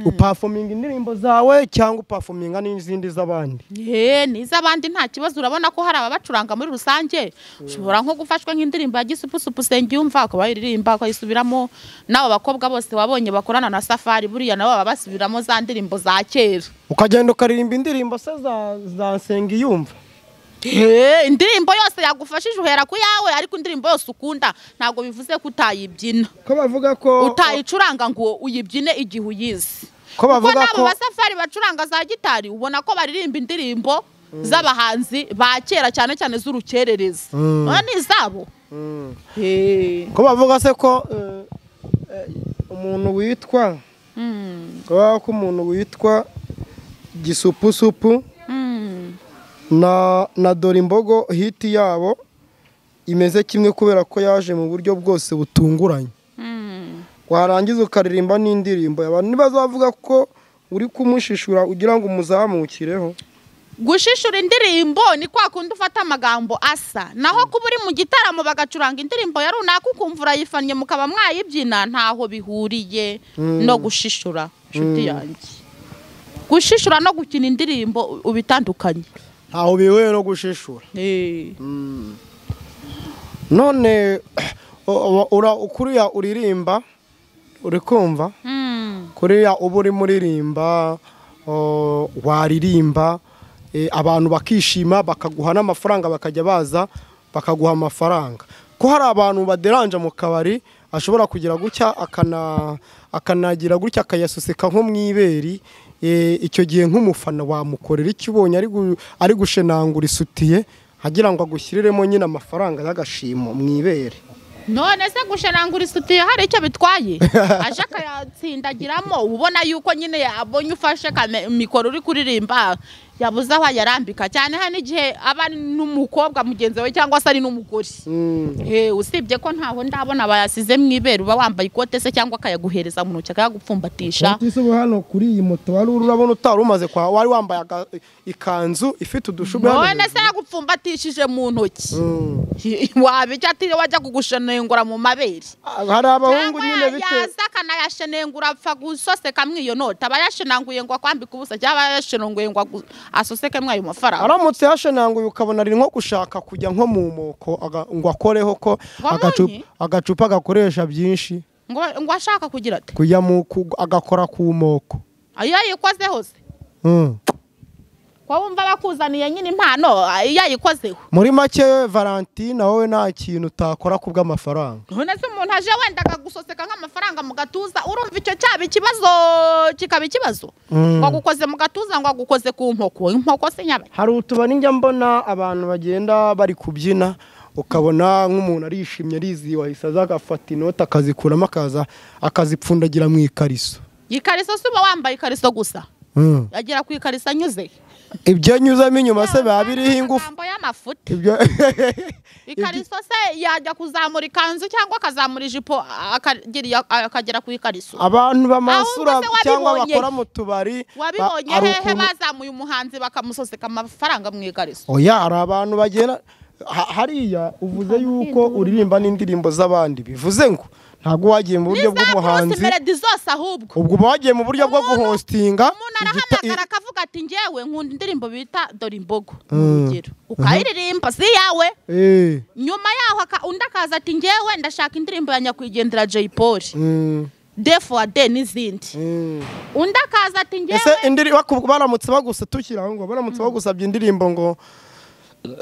upafominga indirimbo zawe cyangwa upafominga n'izindi z'abandi ye n'iz'abandi nta kibazo urabona ko hari ababacuranga muri rusange ushobora nko gufashwa nk'indirimbo ya gisupusupu yumva ukaba wayiririmba ukayisubiramo n'abo bakobwa bose wabonye bakorana na safari buriya nabo baba basubiramo za ndirimbo za kera ukagenda ukaririmba indirimbo se za- za nsengiyumva Eh, indirimbo yose yagufashije uhera ku yawe ariko indirimbo yose ukunda ntabwo bivuze ko utayibyina ko bavuga ko utayicuranga ngo uyibyine igihe uyizi Ko bavuga kuko n'abo ko- basafari bacuranga za gitari ubona ko baririmba indirimbo z'abahanzi ba kera cyane cyane z'urukerereza Mm. Aba ni izabo Mm. Eh. ko bavuga se ko eh, eh, umuntu witwa Mm. ko bavuga ko umuntu witwa gisupusupu Mm. na na dore imbogo hiti yabo imeze kimwe kubera ko yaje mu buryo bwose butunguranye Mm. warangiza ukaririmba n'indirimbo abantu ntibazavuga ko uri kumushishura ugira ngo umuzamukireho gushishura indirimbo ni kwa kundi ufata amagambo asa naho kuba uri mu gitaramo bagacuranga indirimbo ya runaka ukumva urayifannye mukaba mwayibyina ntaho bihuriye no gushishura inshuti yanjye gushishura no gukina indirimbo ubitandukanye ntaho bihuriye no gushishura Eh. none u- ura- kuriya uririmba uri kumva Mm. kuriya uba uri muririmba o, waririmba e, abantu bakishima bakaguha n'amafaranga bakajya baza bakaguha amafaranga ko hari abantu baderanja mu kabari ashobora kugira gutya akana akanagira gutya akayasusika nko mu iberi e, icyo gihe nk'umufana wamukorera icyo ubonye ari gu- ari gushenangura isutiye agira ngo agushyiriremo nyine amafaranga y'agashimo mu ibere none se gushenangura isutiye hari icyo bitwaye aje akayatsindagiramo ubona yuko nyine yabonye ufashe kame- mikoro uri kuririmba yabuze aho ayarambika cyane hano igihe aba ari n'umukobwa mugenzi we cyangwa se ari n'umugore Mm. Eh, usibye ko ntaho ndabona bayasize mu ibere uba wambaye ikote se cyangwa akayaguhereza mu ntoki akayagupfumbatisha Ati se ubu hano kuri iyi moto wari uri urabona utari umaze kwa wari wambaye aga- ikanzu ifite udushumi hano none se hejuru. yagupfumbatishije mu ntoki Mm. waba icyo atiriwe wajya kugushenengura mu mabere Ah, hari abahungu cyangwa nyine bitewe yaza akanayashenengura apfa gusoseka mwiyonota aba yashenanguye ngo akwambike ubusa cyangwa yashenanguye ngo agu- asoseke mwayo mafaranga aramutse yashenanguye ukabona ari nko gushaka kujya nko mu moko aga- ngo akoreho ko Ngo agacu- amunye? agacupa gakoresha byinshi ngo ngo ashaka kugira ati kujya mu ku- agakora ku moko iyo yayikozeho se Mm. ko wumva bakuzaniye nyine impano iyo yayikozeho muri make valentine wowe nta kintu utakora ku bw'amafaranga none se umuntu aje wenda akagusoseka nk'amafaranga mu gatuza urumva icyo cyaba ikibazo kikaba ikibazo Mm. ngo agukoze mu gatuza ngo agukoze ku nkoko inkoko se nyabaki hari utubari njya mbona abantu bagenda bari kubyina ukabona nk'umuntu arishimye arizihiwe ahise aza agafata inoti akazikuramo akaza akazipfundagira mu ikariso ikariso si uba wambaye ikariso gusa Mm. yagera ku ikariso anyuze ibyo anyuzamo inyuma se biba biriho ingufu Amagambo y'amafuti ibyo ikariso se yajya kuzamura ikanzu cyangwa akazamura ijipo akagira akagera ku ikariso abantu bamansura Ahubwo se cyangwa wabibonye bakora mu tubari ba- wabibonye hari hehe ukuntu- bazamuye umuhanzi bakamusoseka amafaranga mu ikariso oya hari abantu bagera ha- hariya uvuze yuko uririmba n'indirimbo z'abandi bivuze ngo ntabwo wagiye mu buryo za Bruce bw'umuhanzi Melody zose ahubwo ubwo uba wagiye mu buryo bwo guhostinga umuntu igita- i- arahamagara akavuga ati njyewe nkunda indirimbo bita dore imbogo Mm. urugero ukayiririmba si iyawe Eh, nyuma yaho aka- undi akaza ati njyewe ndashaka indirimbo ya nyakwigendera jay paul mm, defu ade n'izindi mm. undi akaza ati njyewe ese indiri baku- baramutse bagusabye tukiraho ngo baramutse bagusabye indirimbo ngo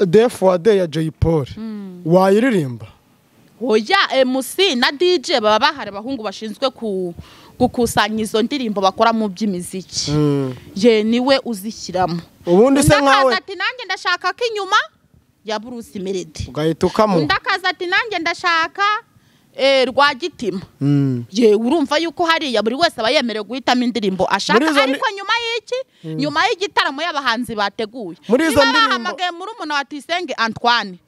defu wa de ya jay paul wayiririmba oya emusi na dj baba bahari abahungu bashinzwe ku gukusanya izo ndirimbo bakora mu by'imiziki ye niwe uzishyiramo ubundi undi se nkawe akaza ati nanjye ndashaka ko inyuma ya bruce melody ugahita ukamu undi akaza ati nanjye ndashaka eh, rwa gitima Mm. ye urumva yuko hariya buri wese aba yemerewe guhitamo indirimbo ashaka Muri izo ndi- ariko nyuma y'iki nyuma y'igitaramo y'abahanzi bateguye Muri izo niba ndirimbo- bahamagaye muri umuntu wa tuyisenge antoine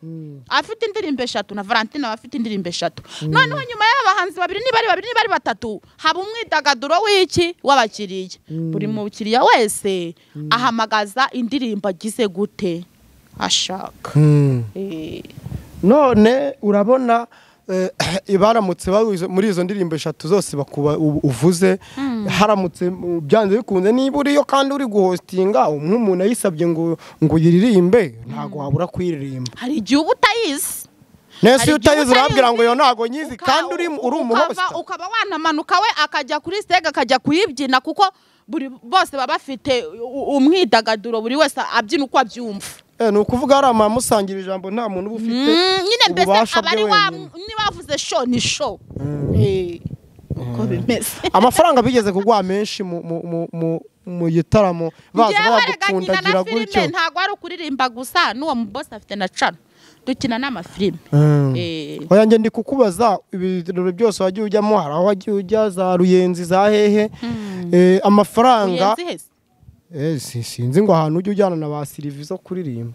afite indirimbo eshatu na valentine aba afite indirimbo eshatu noneho nyuma y'abahanzi babiri niba ari babiri niba ari batatu haba umwidagaduro w'iki w'abakiriya buri mukiriya wese ahamagaza indirimbo agize gute ashaka Mm. Eh, none urabona eh, baramutse babuze- muri izo ndirimbo eshatu zose bakuba u- uvuze haramutse mu- byanze bikunze niba uriyo kandi uri guhostinga um- nk'umuntu ayisabye ngo ngo uyiririmbe ntabwo wabura kuyiririmba hari igihe uba utayizi nese Hari iyo igihe utayizi utayizi, urabwira ngo iyo ntabwo nyizi Uka- kandi uri uri ukava- umuhosita ukaba wanamanuka we akajya kuri sitege akajya kuyibyina kuko buri bose baba bafite u- umwidagaduro buri wese abyina uko abyumva Eh, ni ukuvuga hari amamusangira ijambo nta muntu uba ufite Mm, nyine mbese ububasha abari bwe wa wenyine. nibavuze show ni show Eh, uko bimeze amafaranga bigeze kugwa menshi mu mu mu- mu- mu gitaramo baza Njyewe rega nkina bagapfundagira na gutyo filime ntabwo ari ukuririmba gusa n'uwo mubosi afite na cana dukina n'amafilime Mm. Eh. Oya njye ndi kukubaza ibirori byose wagiye ujyamo hari aho wagiye ujya za ruyenzi za hehe Eh, amafaranga ruyenzi hese Eh, si- sinzi ngo ahantu ujya ujyana na ba sirivi zo kuririmba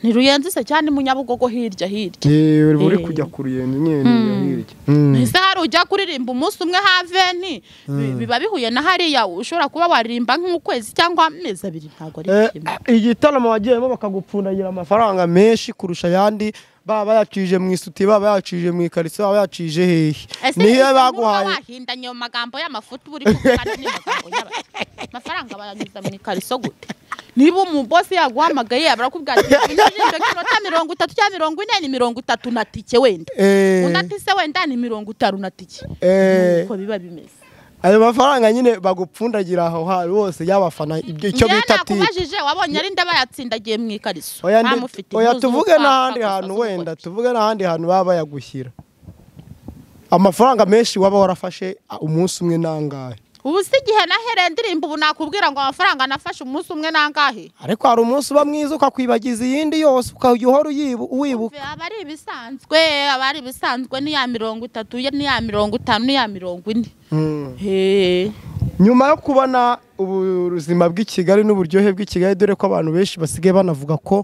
ni ruyenzi se cyane munyabugogo hirya hirya Eh, uri Eh. kujya ku ruyenzi nyine niyo hirya Mm. ese hari ujya kuririmba umunsi umwe haveni bi- biba bihuye na hariya ushobora kuba waririmba nk'ukwezi cyangwa amezi abiri ntabwo ari Eh, kimwe igitaramo wagiyemo bakagupfundagira amafaranga menshi kurusha ayandi baba bayacije mu isuti baba yacije mu ikariso baba yacije hehe Ese niyo izo nkuru baguhaye baba bahindanye ayo magambo y'amafuti uba uri kuvuga ni amagambo y'aba- amafaranga bayanyuza mu ikariso gute niba umubosi yaguhamagaye barakubwira ati "Unyujije kinota mirongo itatu cyangwa mirongo ine ni mirongo itatu na tike wenda Eh, undi ati se wenda ni mirongo itanu na tike eh, nuko biba bimeze ayo mafaranga nyine bagupfundagira aho hari hose y'abafana ibyo- icyo Njyewe bita tipe nakubajije wabonye ari nda bayatsindagiye mu ikariso oya ndi- ntamufite oya impuzu tuvuge z'ubutaka n'ahandi gusa hantu z'umugore. wenda tuvuge n'ahandi hantu baba bayagushyira amafaranga menshi waba warafashe ah, umunsi umwe nangahe ubu si igihe nahereye ndirimba ubu nakubwira ngo amafaranga nafashe umunsi umwe nangahe ariko hari umunsi uba mwiza ukakwibagiza iyindi yose ukajya uhora uyibu- uwibuka aba ari ibisanzwe aba ari ibisanzwe ni ya mirongo itatu ye ni ya mirongo itanu ni ya mirongo ine Mm. He. nyuma yo kubona ubuzima bw'i Kigali n'uburyohe bw'i Kigali dore ko abantu benshi basigaye banavuga ko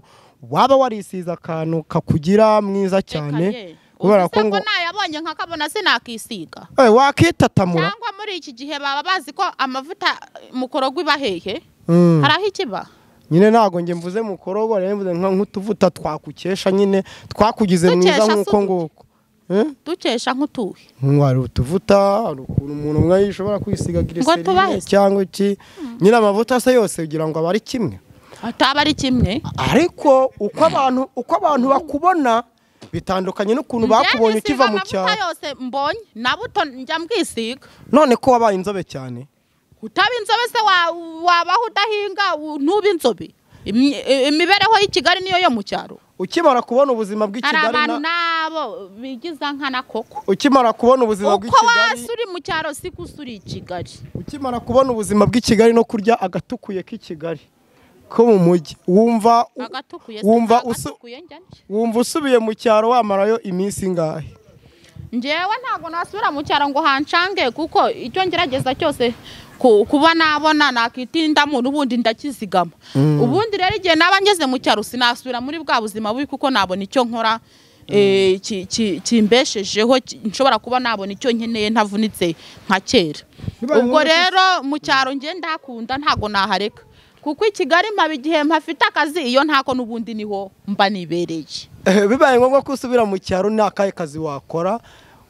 waba warisize akantu kakugira mwiza cyane kubera ko ngo nayabonye nkakabona sinakisiga Eh, wakitatamura cyangwa muri iki gihe baba bazi ko amavuta mukorogwa iba hehe Mm. hari aho ikiba nyine ntabwo njye mvuze mukorogo rero mvuze nka- nk'utuvuta twakukesha nyine twakugize mwiza Dukesha nk'uko se nguko Eh? dukesha nk'utuhe Mm, hari utuvuta hari ukuntu umuntu umwe yishobora kwisiga giriserine tubahe se. cyangwa iki nyine amavuta se yose ugira ngo aba ari kimwe ataba ari kimwe ariko uko abantu uko abantu bakubona bitandukanye n'ukuntu bakubonye Njye ukiva mu nisiga amavuta cyaro yose mbonye na buto njya mbwisiga none ko wabaye inzobe cyane utaba inzobe se wa- wabaho udahinga u- ntube inzobe Imi- imibereho y'i kigali niyo yo mu cyaro ukimara kubona ubuzima bw'i hari Kigali abantu na- nabo bigiza nkana koko ukimara kubona ubuzima bw'i uko Kigali wasi uri mu cyaro si ko usuri i kigali ukimara kubona ubuzima bw'i Kigali no kurya agatukuye k'i Kigali ko mu mujyi wumva agatukuye wumva si usu- agatukuye njya nje wumva usubiye mu cyaro wamarayo iminsi ingahe njyewe ntabwo nasubira mu cyaro ngo hancange kuko icyo ngerageza cyose ku- kuba nabona nakitinda mu n'ubundi ndakizigama ubundi rero igihe naba ngeze mu cyaro sinasubira muri bwa buzima bubi kuko nabona icyo nkora eh, ki- ki- kimbeshejeho ki- nshobora kuba nabona icyo nkeneye ntavunitse nka kera Bibaye ubwo ngombwa ko- rero mu cyaro njye ndakunda ntabwo nahareka kuko i kigali mpaba igihe mpafite akazi iyo ntako n'ubundi niho mba nibereye Eh, bibaye ngombwa ko usubira mu cyaro nta kahe kazi wakora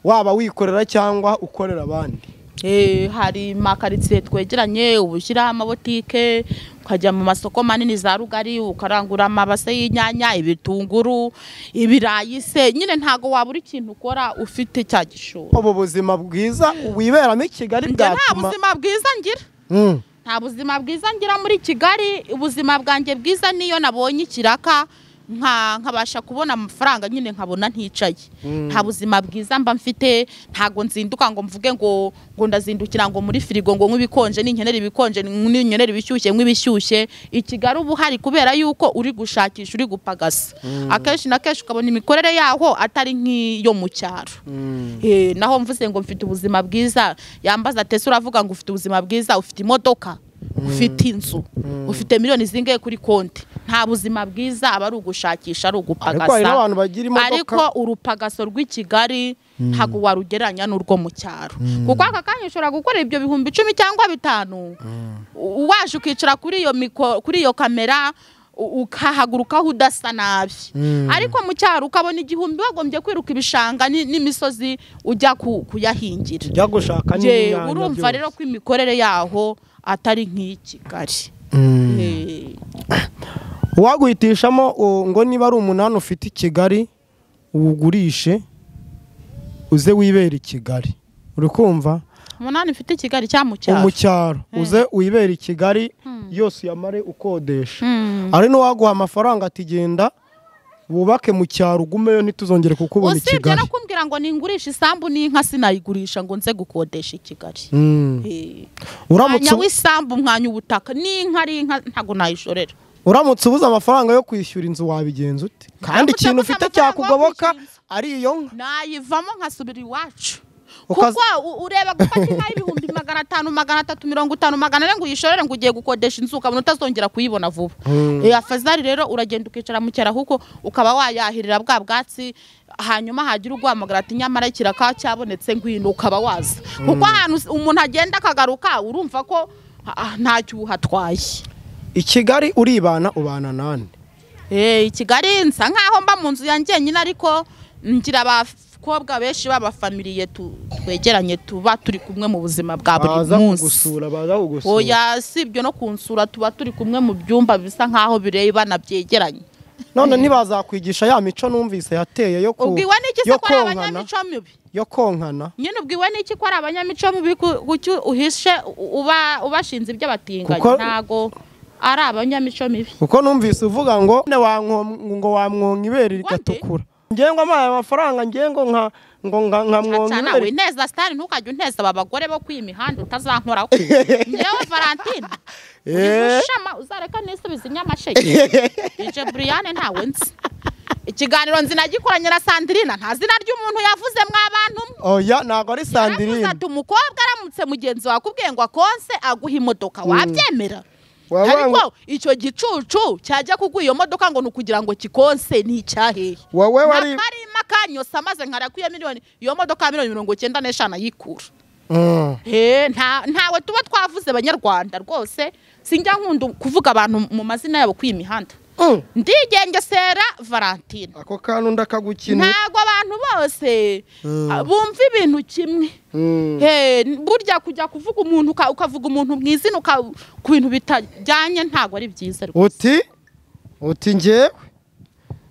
waba wikorera cyangwa ukorera abandi Eh, hari makaritsiye twegeranye uba ushyiraho amabotike ukajya mu masoko manini za rugari ukarangura amabase y'inyanya ibitunguru ibirayi se nyine ntabwo wabura ikintu ukora ufite cya gishoro ubu buzima bwiza wiberamo i Kigali njye nta bwatuma buzima bwiza ngira Mm. nta buzima bwiza ngira muri kigali ubuzima bwanjye bwiza niyo nabonye ikiraka nka- nkabasha kubona amafaranga nyine nkabona nticaye nta buzima bwiza mba mfite ntabwo nzinduka ngo mvuge ngo ngo ndazindukira ngo muri firigo ngo nk'ibikonje n'inkenera ibikonje n'inkenera ibishyushye nk'ibishyushye i kigali uba uhari kubera yuko uri gushakisha uri gupagasa akenshi na kenshi ukabona imikorere yaho atari nk'iyo mu cyaro Eh, naho mvuze ngo mfite ubuzima bwiza yambaza tese uravuga ngo ufite ubuzima bwiza ufite imodoka ufite inzu ufite miliyoni zingahe kuri konti nta buzima bwiza aba ari ugushakisha ari ariko hari ugupagasa n'abantu bagira imodoka ariko urupagaso rw'i kigali ntabwo warugereranya n'urwo mu cyaro kuko aka kanya ushobora gukora ibyo bihumbi icumi cyangwa bitanu u- waje ukicara kuri iyo miko kuri iyo kamera u- ukahagurukaho udasa nabi ariko mu cyaro ukabona igihumbi wagombye kwiruka ibishanga ni- n'imisozi ujya ku- kuyahingira ujya gushaka Je, n'inyanya urumva byose. rero ko imikorere yaho atari nk'iyi kigali Eh, uwaguhitishamo uh, ngo niba ari umunani ufite i Kigali uwugurishe uze wibera i Kigali uri kumva umunani mfite i kigali cyangwa mu cyaro mu cyaro uze wibera i Kigali yose uyamare ukodesha hari n'uwaguha amafaranga ati genda wubake mu cyaro ugumeyo ntituzongere kukubona i usibye Kigali no kumbwira ngo ningurisha isambu n'inka sinayigurisha ngo nze gukodesha i kigali Mm. Eh, uramutse mwanya w'isambu mwanya ubutaka n'inka ari inka ntabwo nayishorera uramutse ubuze amafaranga yo kwishyura inzu wabigenza ute kandi Uramutse ikintu ubuze ufite amafaranga yo cyakugoboka kwishyura inzu. ari iyo nka nayivamo nkasubira iwacu kuko u- ureba gufata inka y'ibihumbi magana atanu magana atatu mirongo itanu magana ane ngo uyishorere ngo ugiye gukodesha inzu ukabona utazongera kuyibona vuba Eh, afazari rero uragenda ukicara mu cyaro kuko ukaba wayahirira bwa bwatsi hanyuma hagira urwamagara ati nyamara kiraka cyabonetse ngwino ukaba waza kuko ahantu s- umuntu agenda akagaruka urumva ko ah, ntacyo uhatwaye i kigali uribana ubana nani Eh, i kigali nsa nkaho mba mu nzu ya njyenyine ariko ngira abakobwa benshi b'abafamiliye tu- twegeranye tuba turi kumwe mu buzima bwa buri baza munsi kugusura baza kugusura oya si ibyo no kunsura tuba turi kumwe mu byumba bisa nkaho birebana byegeranye none ntibazakwigisha ya mico numvise yateye yo ku- ubwiwe n'iki se yo ko ari konkana abanyamico mibi yo konkana nyine ubwiwe n'iki ko ari abanyamico mibi gu- gucyo uhishe u- uba ubashinze iby'abatinganyi Kuko- ntago ari abanyamico mibi kuko numvise uvuga ngo "Ne wanko- ngo wamwonka ibere rigatukura ngewe ngo amaye amafaranga ngewe ngo nka ngo nka nkamwonka Aca nawe ibere neza sitari ntukajya unteza aba bagore bo ku iyi mihanda utazankoraho ngewe valentine Eh. ushama uzareka nisubize inyamasheke ije buriyane ntawe nzi ikiganiro nzinagikoranye na sandirina nta zina ry'umuntu yavuze mwabantu mwe oya ntabwo ari Yaravuze sandirine ati umukobwa aramutse mugenzi wawe akubwiye ngo akonse aguha imodoka wabyemera Wabanga- ariko icyo gicucu cyajya kugwa iyo modoka ngo ni ukugira ngo kikonse ni icyahehe wowe wari akarima kanyose amaze nkarakuye miliyoni iyo modoka ya miliyoni mirongo icyenda n'eshanu ayikura Mm. Eh, nta- ntawe tuba twavuze abanyarwanda rwose sinjya nkunda kuvuga abantu mu mazina yabo kuri iyi mihanda Mm. ndigengesera valentine ako kantu ndakagukinira ntago abantu bose Mm. ah, bumva ibintu kimwe Mm. Hey, burya kujya kuvuga umuntu uka- ukavuga umuntu mu izina uka- ku bintu bitajyanye ntabwo ari byiza rwose. uti uti ngewe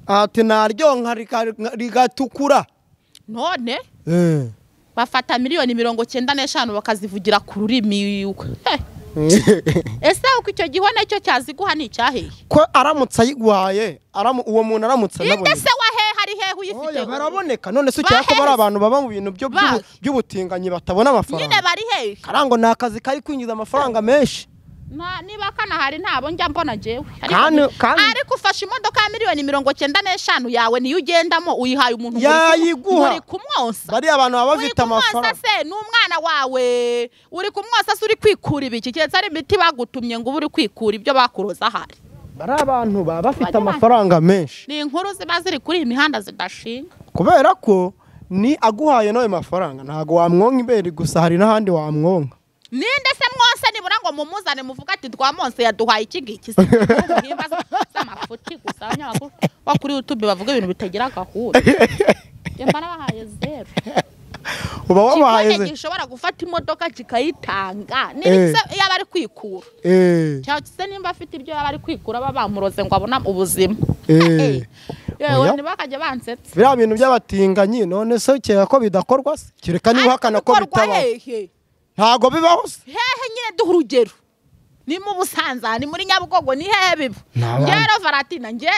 ati naryonka rika- rigatukura none Eh. bafata miliyoni mirongo cyenda n'eshanu bakazivugira ku rurimi Heh, ese uko icyo gihone cyo cyaziguha ni icyaheye ko aramutse ayiguhaye aramu- uwo muntu aramutse inde anabonye se wa he hari hehe uyifite oya baraboneka none se ukeka ko Baheze. bari abantu baba mu bintu byo- by'ubu- Baje. by'ubutinganyi batabona nyine amafaranga bari hehe karango ni akazi kari kwinjiza amafaranga menshi Nta- niba kanahari ntabwo njya mbona jewe Kandi- kandi- ariko ufashe imodoka ya miliyoni mirongo cyenda n'eshanu yawe niyo ugendamo uyihaye umuntu muri- Yayiguha. muri kumwosa bariya abantu baba uri bafite kumwosa amafaranga se ni umwana wawe uri kumwosa se uri kwikura ibiki keretse ari imiti bagutumye ngo ube uri kwikura ibyo bakuroza ahari bari abantu baba bafite Bariya- amafaranga menshi ni inkuru ziba ziri kuri iyi mihanda zidashinga kubera ko ni aguhaye n'ayo mafaranga ntabwo wamwonka ibere gusa hari n'ahandi wamwonka ninde se mwose nibura ngo mumuzane muvuga ati twamonse yaduhaye iki ngiki se muhimba z'amafuti gusa abanyamakuru bo kuri youtube bavuga ibintu bitagira gahunda Njye mba nabahaye zeru uba wabahaye kigone ze gishobora gufata imodoka kikayitanga Eh. niba se yaba ari kwikura Eh, cyangwa se nimba afite ibyo yaba ari kwikura baba bamuroze ngo abone ubuzima eh. yewe Oya. ntibakajya bansetsa biriya bintu by'abatinganyi none se ukeka ko bidakorwa se kereka n'uhakana ko Ariko bikorwa bitabaho hehe ntabwo bibaho se hehe nyine duha urugero ni mu busanza ni muri nyabugogo ni hehe biba Ni abantu. ngero varatina nge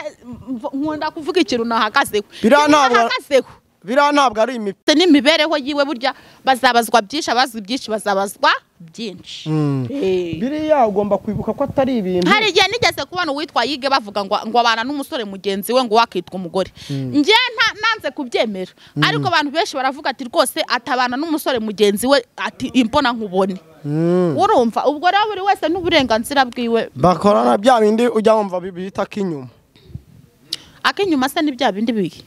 mv- nkunda kuvuga ikintu nahagazeho Biriya Ikintu ntabwo- nahagazeho biriya ntabwo ari imipi ndetse n'imibereho yiwe burya bazabazwa byinshi abazwi byinshi bazabazwa byinshi Mm. Eh. biriya ugomba kwibuka ko atari ibintu hari igihe nigeze kubona uwitwa yige bavuga ngo ngo abana n'umusore mugenzi we ngo wakitwa umugore njye nta- nanze kubyemera ariko abantu benshi baravuga ati rwose atabana n'umusore mugenzi we ati imbona nkubone Mm. urumva ubwo rero buri wese n'uburenganzira bwiwe bakorana bya bindi ujya wumva bi- bita k'inyuma ak'inyuma se ni bya bindi bihe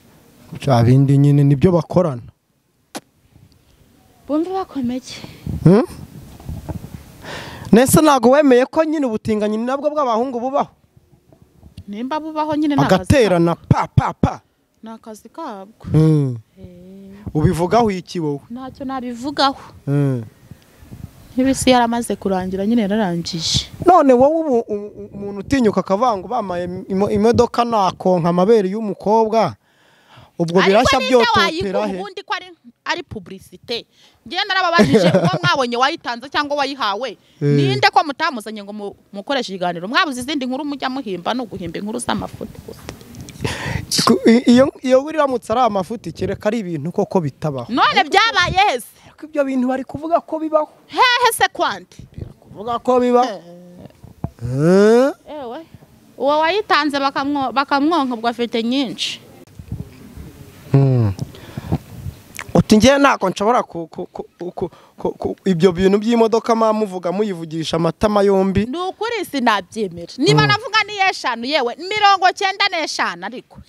bya bindi nyine nibyo bakorana bumve bakomeye Hmm? nese ntabwo wemeye ko nyine ubutinganyi ni nabwo bw'abahungu bubaho nimba bubaho nyine ni akazi ka- bagaterana pa pa pa ni akazi kabwo Mm. ubivugaho iki wowe ntacyo nabivugaho Mm. n'ibisi yaramaze kurangira nyine yararangije none wowe ubu u- u- umuntu utinyuka akavuga ngo bamaye imo- imodoka nakonka amabere y'umukobwa ubwo birashya byototera he ubundi ko ari ari publicite ngenda narababajije uwo mwabonye wayitanze cyangwa wayihawe ninde ko mutamuzanye ngo mu- mukoreshe ikiganiro mwabuze izindi nkuru mujya muhimba no guhimba inkuru z'amafoto gusa Ku- i- iyo iyo wiramutse ari amafuti kereka ari ibintu koko bitabaho none byabaye hese ariko ibyo bintu bari kuvuga ko bibaho hehe se kwandi kuvuga ko bibaho Eh? ewe uwo wayitanze bakamwo- bakamwonka ubwo afite nyinshi Hmm. uti ati ngewe ntabwo nshobora ku ku- ku- ku- ku- ku- ibyo bintu by'imodoka muba muvuga muyivugisha amatama yombi ni ukuri sinabyemera niba navuga ni eshanu yewe mirongo cyenda n'eshanu ariko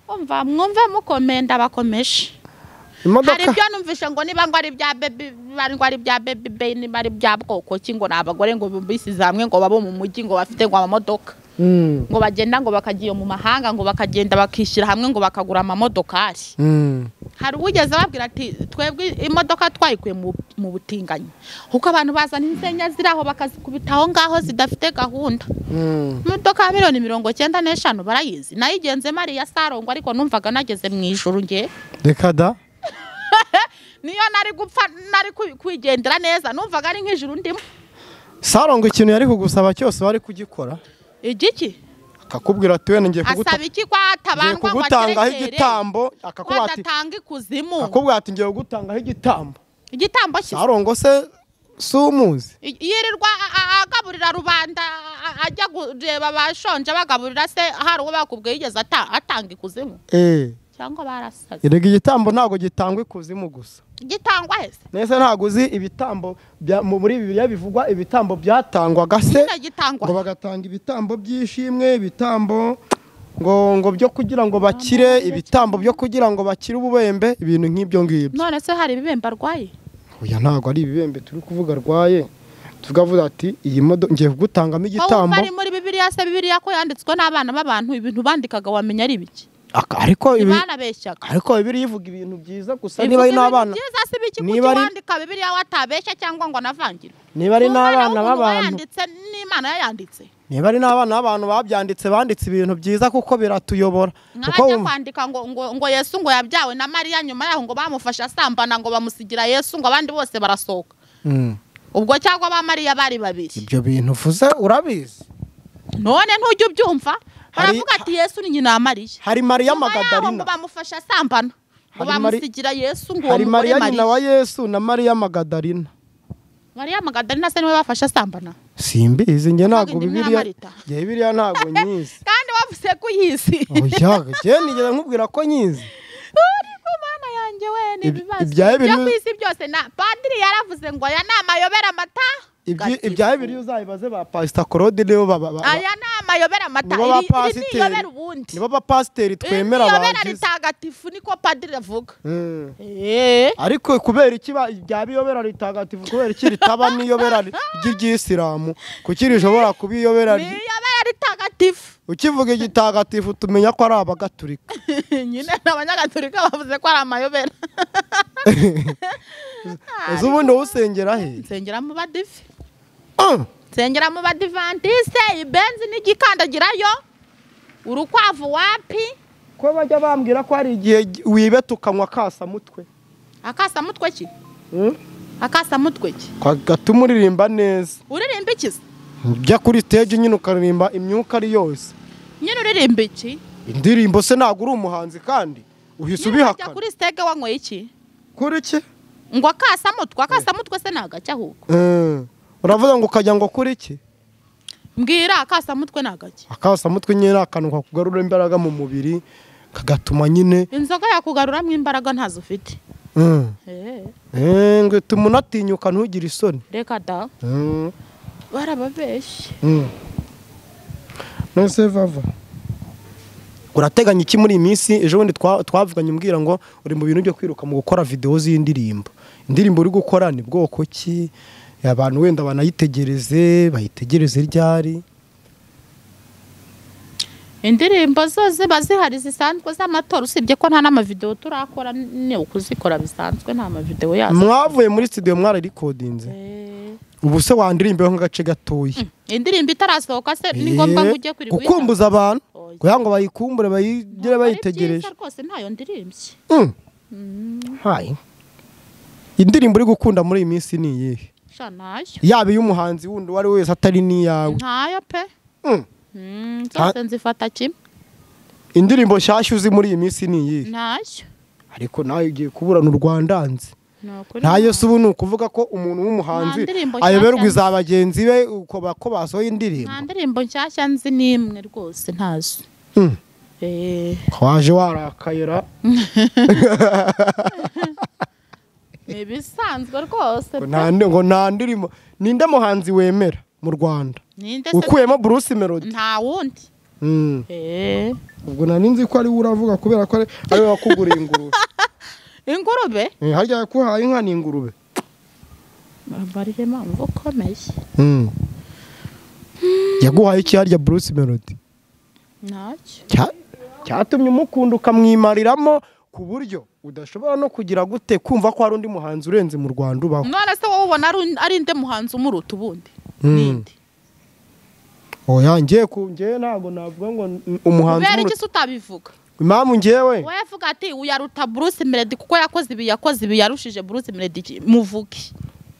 umva mwumve mukomenda bakomeje hari imodoka ibyo numvishe ngo niba ngo ari ibya bebi niba ngo ari ibya bebi beyi niba ari ibya bwoko ki ngo ni abagore ngo bisize hamwe ngo babo mu mujyi ngo bafite ngo amamodoka Mm, ngo bagenda ngo bakagiye mu mahanga ngo bakagenda bakishyira hamwe ngo bakagura amamodokari mm. hari uwigeze ababwira ati twebwe imodoka twayikuye mu- mu butinganyi kuko abantu bazana insenya ziri aho bakazikubita aho ngaho zidafite gahunda Mm. imodoka ya miliyoni mirongo cyenda n'eshanu barayizi nayigenzemo ari iya sarongwa ariko numvaga nageze mu ijoro ngewe reka da niyo nari gupfa nari kwi- kwigendera neza numvaga ari nk'ijuru ndimo saronga ikintu yari kugusaba cyose wari kugikora igiki akakubwira ati wenda ngiye kuguta- asaba iki kwa ngiye hatabandwa ngo kugutangaho akerekere igitambo akakubwira ati kwadatanga ikuzimu akakubwira ati ngiye kugutangaho igitambo igitambo cye sarongo se si umuzi I- yirirwa a- a- agaburira rubanda a- a- ajya kureba abashonje bagaburira se hari uwo bakubwiye yigeze ata- atanga ikuzimu eee cyangwa barasaze erega igitambo ntabwo gitangwa ikuzimu gusa gitangwa hese nese ntabwo uzi ibitambo bya- mu- muri bibiliya bivugwa ibitambo byatangwaga se nyine ngo gitangwa bagatanga ibitambo by'ishimwe ibitambo ngo ngo byo kugira ngo bakire ibitambo byo kugira ngo bakire ububembe ibintu nk'ibyo ngibyo none se hari ibibembe arwaye oya ntabwo ari ibibembe turi kuvuga arwaye tukavuga ati iyi modoka ngiye kugutangamo aho igitambo bari muri bibiliya se bibiliya ko yanditswe n'abana b'abantu ibintu bandikaga wamenya ari ibiki Aka- ariko ibi banabeshyaga ariko bibiri ivuga ibintu byiza gusa niba ari n'abana byiza si biki niba ari- wandika bibiliya watabeshya cyangwa ngo anavangirwe niba ari n'abana b'abantu yanditse n'imana yayanditse niba ari n'abana b'abantu babyanditse banditse ibintu byiza kuko biratuyobora kuko nkajya wumva- kwandika ngo ngo ngo yesu ngo yabyawe na mariya nyuma yaho ngo bamufashe asambana ngo bamusigira yesu ngo abandi bose barasohoka Mm. ubwo cyangwa ba mariya bari babiri ibyo bintu uvuze urabizi none ntujya ubyumva Hari- baravuga ati yesu ni nyina wa mariya hari mariya Nyuma yaho ngo magadarina bamufashe asambana ngo Hari Mari- bamusigira yesu ngo uwo hari mugore mariya nyina mariya wa yesu na mariya magadarina mariya magadarina se niwe bafashe asambana simbizi njye ntabwo indi bibiliya Marita. njye bibiliya ntabwo nyizi kandi wavuze ko uyizi oya njye nigeze nkubwira ko nyizi ariko mana yanjye we ni Ibi- ibibazo ibya Bibiliya- byo ku isi byose na padiri yaravuze ngo aya ni amayobera amata Ibyi- Gatifu. ibya bibiri uzabibaze ba pasita korode nibo ba- ba- ba- aya ni amayobera amata nibo iri iri ni bapasiteri iyobera ubundi nibo bapasiteri iri ni twemera iyobera bagize ritagatifu niko padiri avuga Mm. eee ariko kubera iki ba- rya biyobera ritagatifu kubera iki ritaba n'iyobera ri- ry'ibyisilamu kuki rishobora kuba iyobera ry- ni iyobera ritagatifu ukivuga igitagatifu tumenya ko ari abagatulika nyine ni abanyagatulika bavuze ko ari amayobera ese ubundi wowe usengera he nsengera mu badive Ah! nsengera mu badivantise ibenzi n'igikandagirayo urukwavu wapi ko bajya bambwira ko hari igihe gi- wibeta ukanywa kasamutwe akasamutwe ki Mm? akasamutwe ki Kwa- gatuma uririmba neza uririmba iki se ujya kuri stage nyine ukaririmba imyuka ari yose nyine uririmba iki indirimbo se ntabwo uri umuhanzi kandi uhise nyine wajya ubihakana kuri sitege wanyweye iki kuri iki ngo akasamutwe akasamutwe se ni agake ahubwo Mm. uravuga ngo ukajya ngo kuri iki mbwira akasamutwe ni agake akasamutwe nyine ni akantu kakugarura imbaraga mu mubiri kagatuma nyine inzoga yakugaruramo imbaraga ntazo ufite Mm. Eh, Eh, ngo ituma unatinyuka ntugire isoni reka da Mm. barababeshye Mm. nese vava urateganya iki muri iyi minsi ejo bundi twa- twavuganye umbwira ngo uri mu bintu byo kwiruka mu gukora videwo z'indirimbo indirimbo uri gukora ni bwoko ki abantu wenda banayitegereze bayitegereze ryari indirimbo zo ziba zihari zisanzwe z'amatora usibye ko nta n'amavidewo turakora ni ukuzikora bisanzwe nta mavidewo yazo mwavuye muri studio mwararikodinze Eh, ubu se wandirimbeho nk'agace gatoya indirimbo itarasohoka se ni ngombwa ngo ujye kuri gukumbuza abantu Oya. kugira ngo bayikumbure bayigire bayitegereje rwose ntayo ndirimbye Mm. Hai. indirimbo uri gukunda muri iyi minsi ni iyihe sha ntayo yaba iy'umuhanzi wundi uwo ari we wese atari n'iyawe ntayo pe Mm. Mm, zose nzifata kimwe indirimbo nshyashya uzi muri iyi minsi ni iyihe ntayo ariko nawe ugiye kuburana u rwandanzi Ni ukuri ntayo si ubu ni ukuvuga ko umuntu w'umuhanzi Nta ndirimbo ayoberwa nshyashya. iza bagenzi be uko ba- ko basohoye indirimbo nta ndirimbo nshyashya nzi n'imwe rwose ntazo Mm. Eh, waje warakayira ni ibisanzwe rwose pe. nta ndi- ngo nta ndirimo ninde muhanzi wemera mu rwanda ninde se ukuyemo bruce melody nta wundi Mm. Eh, ubwo nari nzi ko ari we uravuga kubera ko ari- ari we wakuguriye ingurube ingurube Eh, harya yakuhaye inka ni ingurube bariye mpamvu ukomeye Mm. yaguhaye iki harya bruce melody ntacyo Cya- cyatumye umukunda ukamwimariramo ku buryo udashobora no kugira gute kumva ko hari undi muhanzi urenze mu rwanda ubaho none se wowe ubona ari- ari nde muhanzi umuruta ubundi Mm. ninde oya ngiye ku ngewe ntabwo navuga ngo n- umuhanzi kubera umuruta- iki se utabivuga impamvu ngewe wowe avuga ati uyaruta bruce melody kuko yakoze ibi yakoze ibi yarushije bruce melody iki? muvuge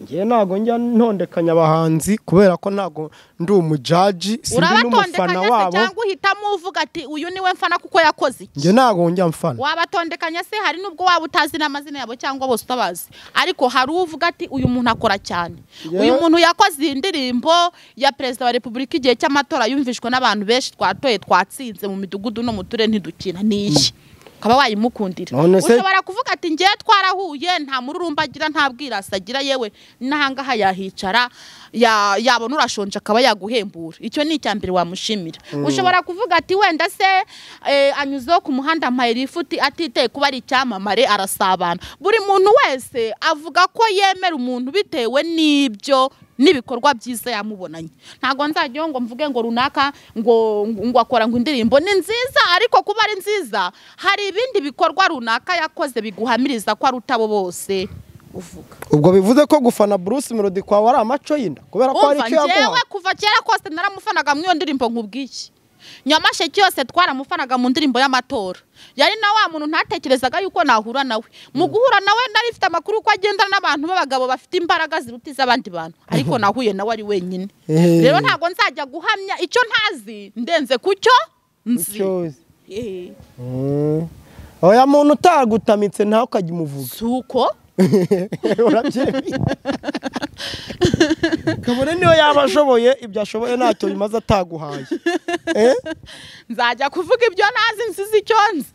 ngewe ntabwo njya ntondekanya abahanzi kubera ko ntabwo ndi umujaji sindi n'umufana urabatondekanya se wabo cyangwa uhitamo uvuga ati uyu niwe mfana kuko yakoze iki njye ntabwo njya mfana wabatondekanya se hari n'ubwo waba utazi n'amazina yabo cyangwa bose utabazi ariko hari uvuga ati uyu muntu akora cyane Yewe. uyu muntu yakoze iyi ndirimbo ya perezida wa repubulika igihe cy'amatora yumvishwe n'abantu benshi twatoye twatsinze mu midugudu no mu turere ntidukina ni iyi ukaba wayimukundira None se- ushobora kuvuga ati ngewe twarahuye nta mururumba agira nta bwirasi agira yewe n'ahangaha yahicara ya- yabona urashonje akaba yaguhembura icyo ni icya mbere wamushimira ushobora kuvuga ati wenda se eh, anyuzeho ku muhanda mayirifuti atiteye kuba ari icyamamare arasabana buri muntu wese avuga ko yemera umuntu bitewe n'ibyo n'ibikorwa byiza yamubonanye ntabwo nzajyaho ngo mvuge ngo runaka ngo ngo akora ngo indirimbo ni nziza ariko kuba ari nziza hari ibindi bikorwa runaka yakoze biguhamiriza ko ari utabo bose uvuga ubwo bivuze ko gufana bruce melody kwawe ari amaco y'inda kubera ko hari umva icyo yaguhaye njyewe kuva kera kose naramufanaga muri iyo ndirimbo nk'ubwiki nyamasheke yose twaramufanaga mu ndirimbo y'amatora yari na wa muntu ntatekerezaga yuko nahura nawe mu guhura nawe nari mfite amakuru ko agendana n'abantu b'abagabo bafite imbaraga ziruta iz'abandi bantu ariko nahuye nawe ari wenyine Ehe. rero ntabwo nzajya guhamya icyo ntazi ndenze ku cyo nzi Icyo uzi. Ehe. Mm. oya muntu utagutamitse ntawe ukajya umuvuga si uko urabyemeye kabone niyo yaba ashoboye ibyo ashoboye ntacyo bimaze ataguhaye Eh? nzajya kuvuga ibyo nazi nsize icyo nzi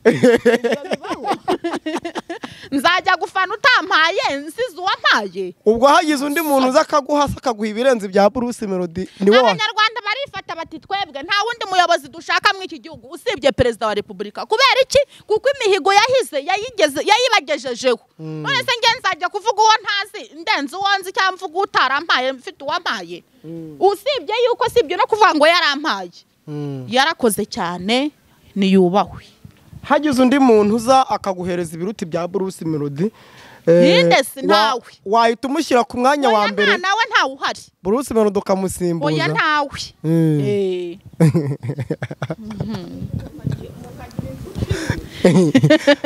nzajya gufana utampaye nsize uwampaye ubwo hagize undi muntu uza akaguha se akaguha ibirenze bya bruce melody ni wowe abanyarwanda barifata bati twebwe nta wundi muyobozi dushaka muri iki gihugu usibye perezida wa repubulika kubera iki kuko imihigo yahize yayigeze- yayibagejejeho none se nge nzajya kuvuga uwo ntazi ndenze uwo nzi cyangwa mvuga utarampaye mfite uwampaye usibye yuko sibyo no kuvuga ngo yarampaye Mm. yarakoze cyane niyubahwe hagize undi muntu uza akaguhereza ibiruti bya bruce melody Ninde si ntawe. wa- wahita umushyira ku mwanya wa oya nta mbere nawe ntawe uhari bruce melody ukamusimbuza oya ntawe Mm. Eh.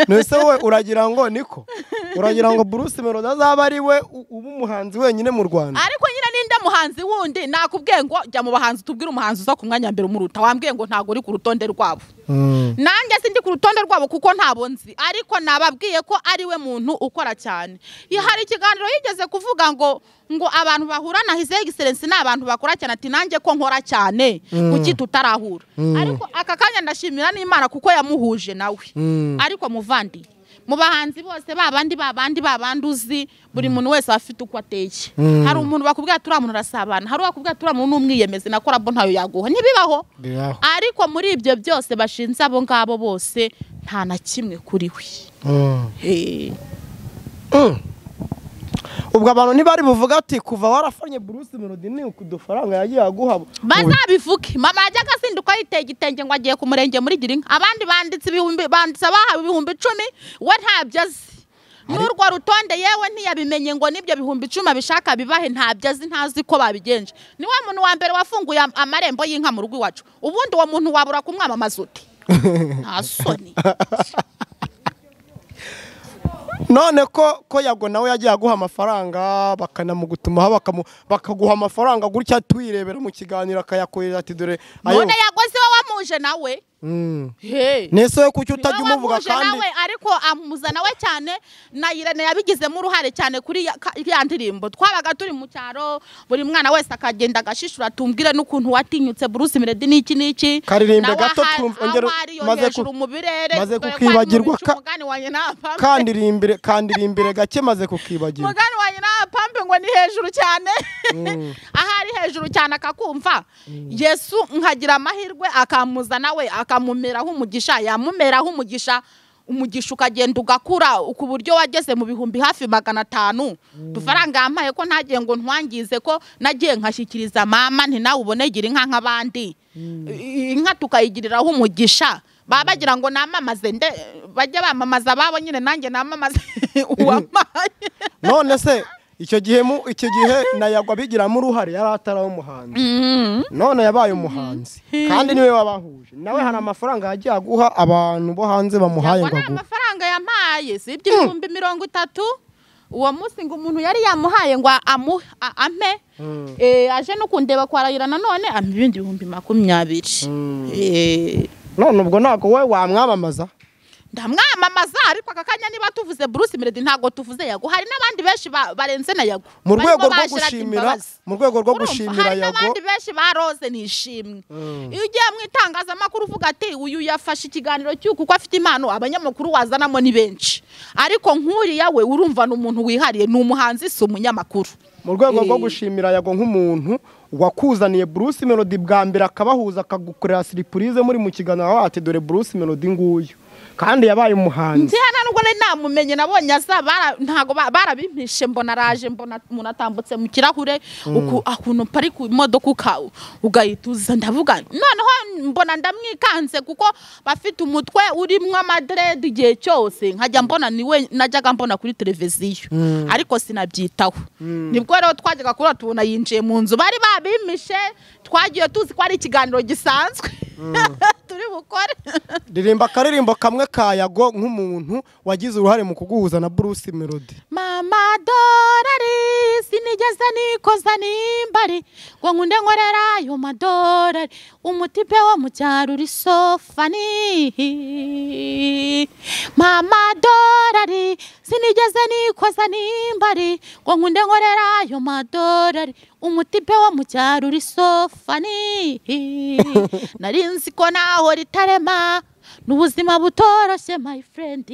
nese wowe uragira ngo niko uragira ngo bruce melody azaba ari we u- uba umuhanzi wenyine mu rwanda ariko nyine ninde muhanzi wundi nakubwiye ngo jya mu bahanzi tubwire umuhanzi uza ku mwanya wa mbere umuruta wambwiye ngo ntabwo uri ku rutonde rwabo Mm. nanjye sindi ku rutonde rwabo kuko ntabwo nzi ariko nababwiye ko ari we muntu ukora cyane Iyo hari ikiganiro yigeze kuvuga ngo ngo abantu bahura na his excellence ni abantu bakora cyane ati nanjye ko nkora cyane kuki tutarahura ariko aka kanya ndashimira n'imana kuko yamuhuje nawe Mm. ariko muvandi mu bahanzi bose babandi babandi babandi uzi buri muntu wese aba afite uko ateye hari umuntu bakubwira turiya muntu arasabana hari uwakubwira turiya muntu ni umwiyemezi na korabo ntayo yaguha ntibibaho Biraho. ariko muri ibyo byose bashinze abo ngabo bose nta na kimwe kuri we Mm. Eh, Mm. ubwo abantu ntibari buvuga ati kuva warafanye bruce melody ni uku udufaranga yagiye aguha bazabivuge mama yajyaga azinduka yiteye igitenge ngo agiye ku murenge muri girinka abandi banditse ibihumbi banditse abahawe ibihumbi icumi we ntabyo azi n'urwo rutonde yewe ntiyabimenye ngo n'ibyo bihumbi icumi abishaka bibahe ntabyo azi ntazi ko babigenje ni wa muntu wa mbere wafunguye am- amarembo y'inka mu rugo iwacu ubundi uwo muntu wabura kumwamamaza uti nta soni none ko ko yago nawe yagiye aguha amafaranga bakanamugutuma bakamu bakaguha amafaranga gutya tuyirebera mu kiganiro akayakorera ati dore ayo none yagoze iwe wamuje nawe Hey. nese we kuki utajya umuvuga Wamuje kandi nawe ariko amuzana we cyane na Irene yabigizemo uruhare cyane kuri ya- ka- ya ndirimbo twabaga turi mu cyaro buri mwana wese akagenda agashishura tumbwire n'ukuntu watinyutse Bruce Melody n'iki n'iki Karirimbe Nawe gato aha- twumve- aho ongera- ari yo maze ku- hejuru mu birere, maze dore ko ari mu kukibagirwa bicu, ka- umugani wanjye ntapfa. kandirimbire kandirimbire gake maze kukibagirwa mugani wanjye nta pampe ngo ni hejuru cyane aho ari hejuru cyane akakumva yesu nkagira amahirwe akamuzana we akamumeraho umugisha yamumeraho umugisha umugisha ukagenda ugakura ku buryo wageze mu bihumbi hafi magana atanu udufaranga yampaye ko ntagiye ngo ntwangize ko nagiye nkashyikiriza mama nti nawe ubonegire inka nk'abandi I- inka tukayigiriraho umugisha baba bagira ngo namamaze nde bajye bamamaza ababo nyine nanjye namamaze uwamaye none se icyo gihe mu icyo gihe nayagwa bigiramo uruhare yari ataraho umuhanzi none yabaye umuhanzi kandi niwe wabahuje nawe hari amafaranga yagiye aguha abantu bo hanze bamuhaye ngo yabona aguhe amafaranga yampaye si ibyo ibihumbi mirongo itatu uwo munsi ngo umuntu yari yamuhaye ngo amu, a- ampe eh, aje no kundeba kwarahira nanone ampa ibindi bihumbi makumyabiri Eh, none ubwo ntabwo wowe wamwamamaza ndamwamamaza ariko aka kanya niba tuvuze Bruce Melody ntago tuvuze yago hari n'abandi benshi ba- barenze na yago mu barimo rwego ba rwo Gerard gushimira Imbabazi. mu rwego rwo Urumva, gushimira hari yago n'abandi benshi ba rose nishimwe Mm. iyo ugiye mu itangazamakuru uvuga ati uyu yafashe ikiganiro cy'uku kuko afite impano abanyamakuru wazanamo ni benshi ariko nk'uriya we urumva ni umuntu wihariye ni umuhanzi si umunyamakuru mu rwego rwo Eh. gushimira yago nk'umuntu wakuzaniye Bruce Melody bwa mbere akabahuza akagukorera surprise muri mu kiganiro aho ati dore Bruce Melody nguyu kandi yabaye umuhanzi ntiya nubwo nari namumenye nabonye aza bara- ntago ba- barabimpishe mbona araje mbona umuntu atambutse mu kirahure uku- ukuntu pari ku modoka uka- ugahita uza ndavuga noneho mbona ndamwikanze kuko bafite umutwe urimo amadrede igihe cyose nkajya mbona niwe najyaga mbona kuri televiziyo ariko sinabyitaho nibwo rero twajyaga kurota tubona yinjiye mu nzu bari babimpishe twagiye tuzi ko ari ikiganiro gisanzwe turi bukore ririmba akaririmbo kamwe ka yago nk'umuntu wagize uruhare mu kuguhuza na Bruce Melody mama dorari sinigeze nikoza nimbari ngo nkunde nkorera ayo madorari umutipe wo mu cyaro uri sofani mama dorari sinigeze nikoza nimbari ngo nkunde nkorera ayo madorari umutipe wo mu cyaro uri sofani nari nzi ko naho ritarema ni ubuzima butoroshye my friend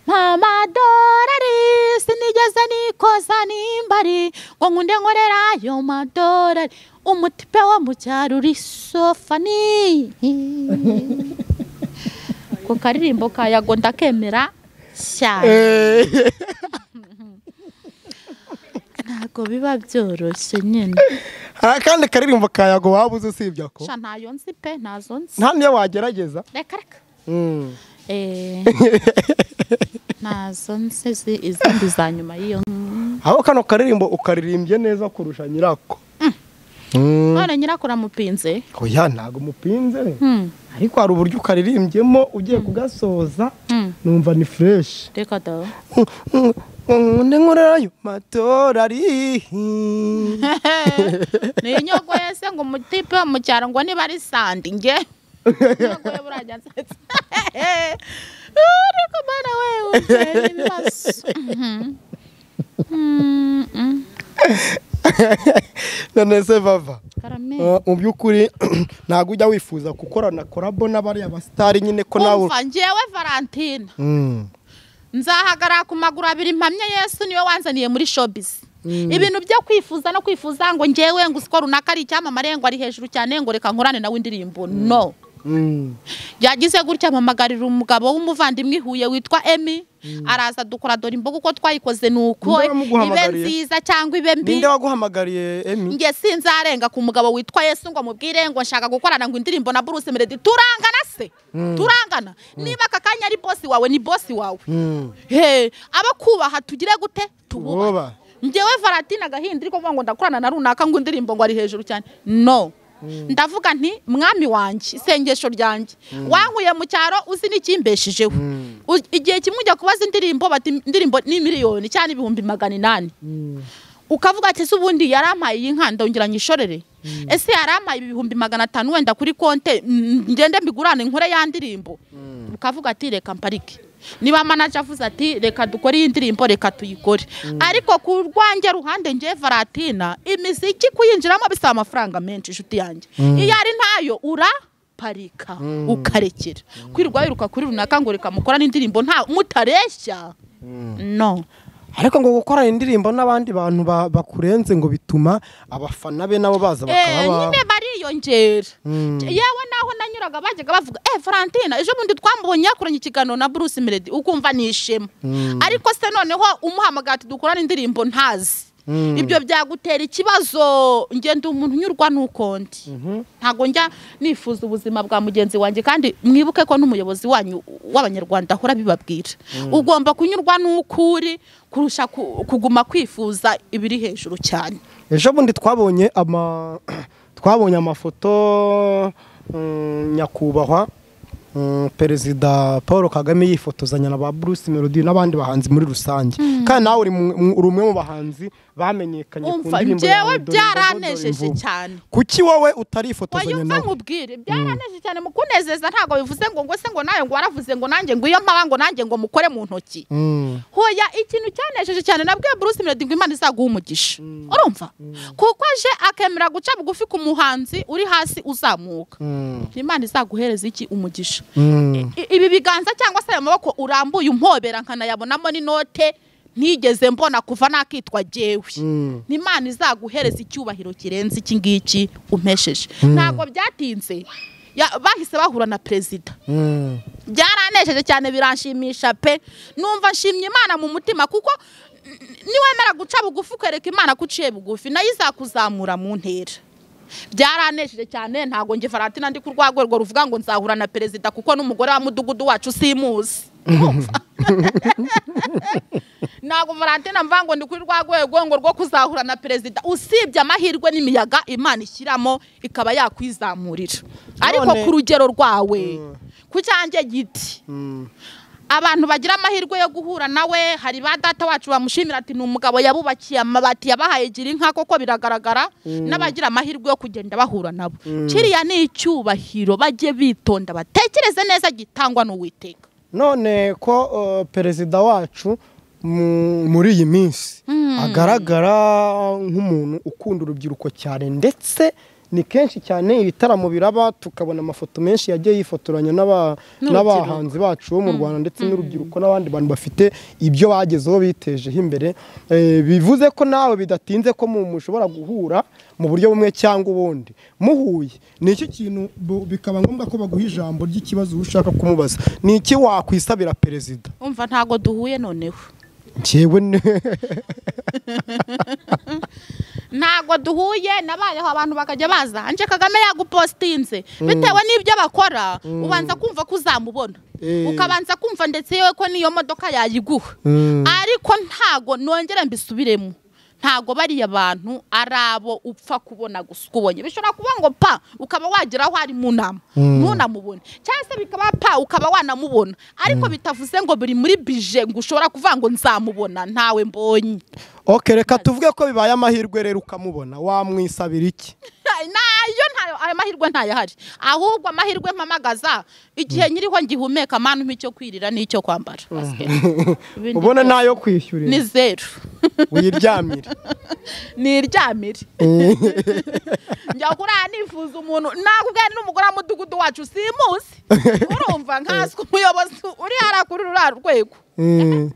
mama dorari sinigeze nikoza nimbari ngo nkunde nkorera ayo madorari umutipe wo mu cyaro uri sofani ku karirimbo ka yago ndakemera cyane ntabwo biba byoroshye nyine hari akandi karirimbo ka yago waba uzi usibye ko sha ntayo nzi pe ntazo nzi nta niyo wagerageza reka reka Mm. Eh, ntazo nsizi izindi za nyuma y'iyo aho kano karirimbo ukaririmbye neza kurusha nyirako Mm. none nyirakuru amupinze oya ntabwo umupinze Hmm, ariko hari uburyo ukaririmbyemo ugiye kugasoza hmm, numva ni fureshi reka da undi nkorerayo matorari niyo nyogo yese ngo umutipe wo mu cyaro ngo niba ari sandi nge nyogo ye burajya nsetsa ariko mana we utera ibibazo Mhm. Mm, mm. none se bava karame Uh, mu by'ukuri ntabwo ujya wifuza gukorana korabo n'abariya basitari nyine ko nawe umva njyewe valentina Mm. nzahagarara ku maguru abiri mpamye yesu niwe wanzaniye muri showbiz ibintu byo kwifuza no kwifuza ngo ngewe ngo usiko runaka ari icyamamare ngo ari hejuru cyane ngo reka nkorane nawe indirimbo no Mm. yagize gutya mpamagarira umugabo w'umuvandimwe i huye witwa emi araza dukora dore imboga uko twayikoze ni uko Ninde ibe wamuguhamagariye? nziza cyangwa ibe mbi ninde waguhamagariye emi nge sinzarenga ku mugabo witwa yesu ngo mubwire ngo nshaka gukorana ngo indirimbo na Bruce Melody turangana se turangana niba aka kanya ari bosi wawe ni bosi wawe Mm. he abo kubaha tugire gute tububahe Tububahe. njyewe valentina gahinda ariko ngo ndakorana na runaka ngo indirimbo ngo ari hejuru cyane no ndavuga nti mwami wanjye isengesho ryanjye wankuye mu cyaro uzi n'ikimbeshijeho U- igihe kimwe ujya kubaza indirimbo bati indirimbo ni miliyoni cyangwa ibihumbi magana inani ukavuga ati se ubundi yarampaye iyi nka ndongera nyishorere ese yarampaye ibihumbi magana atanu wenda kuri konte mm, ngende mbigurane nkore ya ndirimbo ukavuga ati reka mparike niba manaje avuze ati reka dukore iyi ndirimbo reka tuyikore ariko ku rwanjye ruhande ngewe varatina imiziki kuyinjiramo bisaba amafaranga menshi inshuti yanjye iyo ari ntayo uraparika ukarekera kwirirwa wiruka kuri runaka ngo reka mukora n'indirimbo nta mutareshya no ariko ngo gukora indirimbo n'abandi bantu ba- bakurenze ngo bituma abafana be nabo baza Eh, bakaba nyine ba- bariyongera Mm. yewe naho nanyuraga bajyaga bavuga eh Valentina ejo bundi twamubonye yakoranye ikiganiro na Bruce Melody ukumva ni ishema ariko se noneho umuhamagara ati dukorane indirimbo ntazi Mm. ibyo byagutera ikibazo ngenda umuntu unyurwa nuko ndi ntabwo njya nifuza ubuzima bwa mugenzi wanjye kandi mwibuke ko n'umuyobozi wanyu w'abanyarwanda ahora bibabwira ugomba kunyurwa n'uko uri kurusha ku- kuguma kwifuza ibiri hejuru cyane ejo bundi twabonye ama twabonye amafoto mm, nyakubahwa mm, perezida paul kagame yifotozanya na ba bruce melody n'abandi bahanzi muri rusange kandi nawe uri mu- mu- uri umwe mu bahanzi bamenyekanye ku umva ndirimbo ya njyewe Dore Imvubu, Dore byaranejeje Imvubu. cyane kuki wowe utarifotozanya wayumva nawe nkubwire byaranejeje cyane mu kunezeza ntabwo bivuze ngo ngo se ngo nawe ngo waravuze ngo nanjye ngo iyo mpaba ngo nanjye ngo mukore mu ntoki Mm. hoya ikintu cyanejeje cyane nabwiye Bruce Melody ngo Imana izaguha umugisha urumva kuko aje akemera guca bugufi ku muhanzi uri hasi uzamuka Mm. Imana izaguhereza iki umugisha Mm. I- ibi biganza cyangwa se ayo maboko urambuye umpobera nkanayabonamo n'inote ntigeze mbona kuva nakitwa jyewe Mm. ni imana izaguhereza icyubahiro kirenze iki ngiki umpesheje ntabwo byatinze Ya- bahise bahura na perezida Mm. byaranejeje cyane biranshimisha pe numva nshimye imana mu mutima kuko n- niwemera guca bugufi ukereka imana ko uciye bugufi nayo izakuzamura mu ntera byaranejeje cyane ntabwo nge faratina ndi ku rwego rwo ruvuga ngo nzahura na perezida kuko n'umugore wa mudugudu wacu simuzi Urumva? ntabwo faratina mvuga ngo ndi kuri rwa rwego ngo rwo kuzahura na perezida usibye amahirwe n'imiyaga imana ishyiramo ikaba yakwizamurira ariko None- ku rugero rwawe ku cyanjye giti Mm. abantu bagira amahirwe yo guhura nawe hari ba data wacu bamushimira ati ni umugabo yabubakiye amabati yabahaye gira inka koko biragaragara n'abagira amahirwe yo kugenda bahura nabo kiriya ni icyubahiro bajye bitonda batekereze neza gitangwa n'uwiteka none ko uh, perezida wacu mu- muri iyi minsi agaragara nk'umuntu ukunda urubyiruko cyane ndetse ni kenshi cyane ibitaramo biraba tukabona amafoto menshi yagiye yifotoranya n'aba- N'urubyiruko. n'abahanzi bacu bo mu rwanda ndetse n'urubyiruko n'abandi bantu bafite ibyo bagezeho bitejeho imbere Eh, bivuze ko nawe bidatinze ko mu- mushobora guhura mu buryo bumwe cyangwa ubundi muhuye ni iki kintu bu- bikaba ngombwa ko baguha ijambo ry'ikibazo uba ushaka kumubaza ni iki wakwisabira perezida umva ntago duhuye noneho njyewe ne ntago duhuye nabayeho abantu bakajya baza anje kagame yagupostinze bitewe n'ibyo bakora ubanza kumva ko uzamubona Eh. ukabanza kumva ndetse yewe ko n'iyo modoka yayiguha ariko ntago nongera mbisubiremo ntago bariya bantu ari abo upfa kubona gusa uko ubonye bishobora kuba ngo pa ukaba wagera aho ari mu nama ntunamubone cyangwa se bikaba pa ukaba wanamubona ariko bitavuze ngo biri muri bije ngo ushobora kuvuga ngo nzamubona ntawe mbonye ok reka tuvuge ko bibaye amahirwe rero ukamubona wamwisabira iki nayo ntayo ayo mahirwe ntayahari ahubwo amahirwe mpamagaza igihe nyiriho ngihumeka manu icyo kwirira n'icyo kwambara Ibindi ubona byose ntayo ni kwishyurira zeru wiryamire ni iryamire njya kuriya nifuza umuntu nakubwira n'umugore w'umudugudu wacu simuzi urumva nkaswe umuyobozi uri hariya kuri ruriya rwego Mm.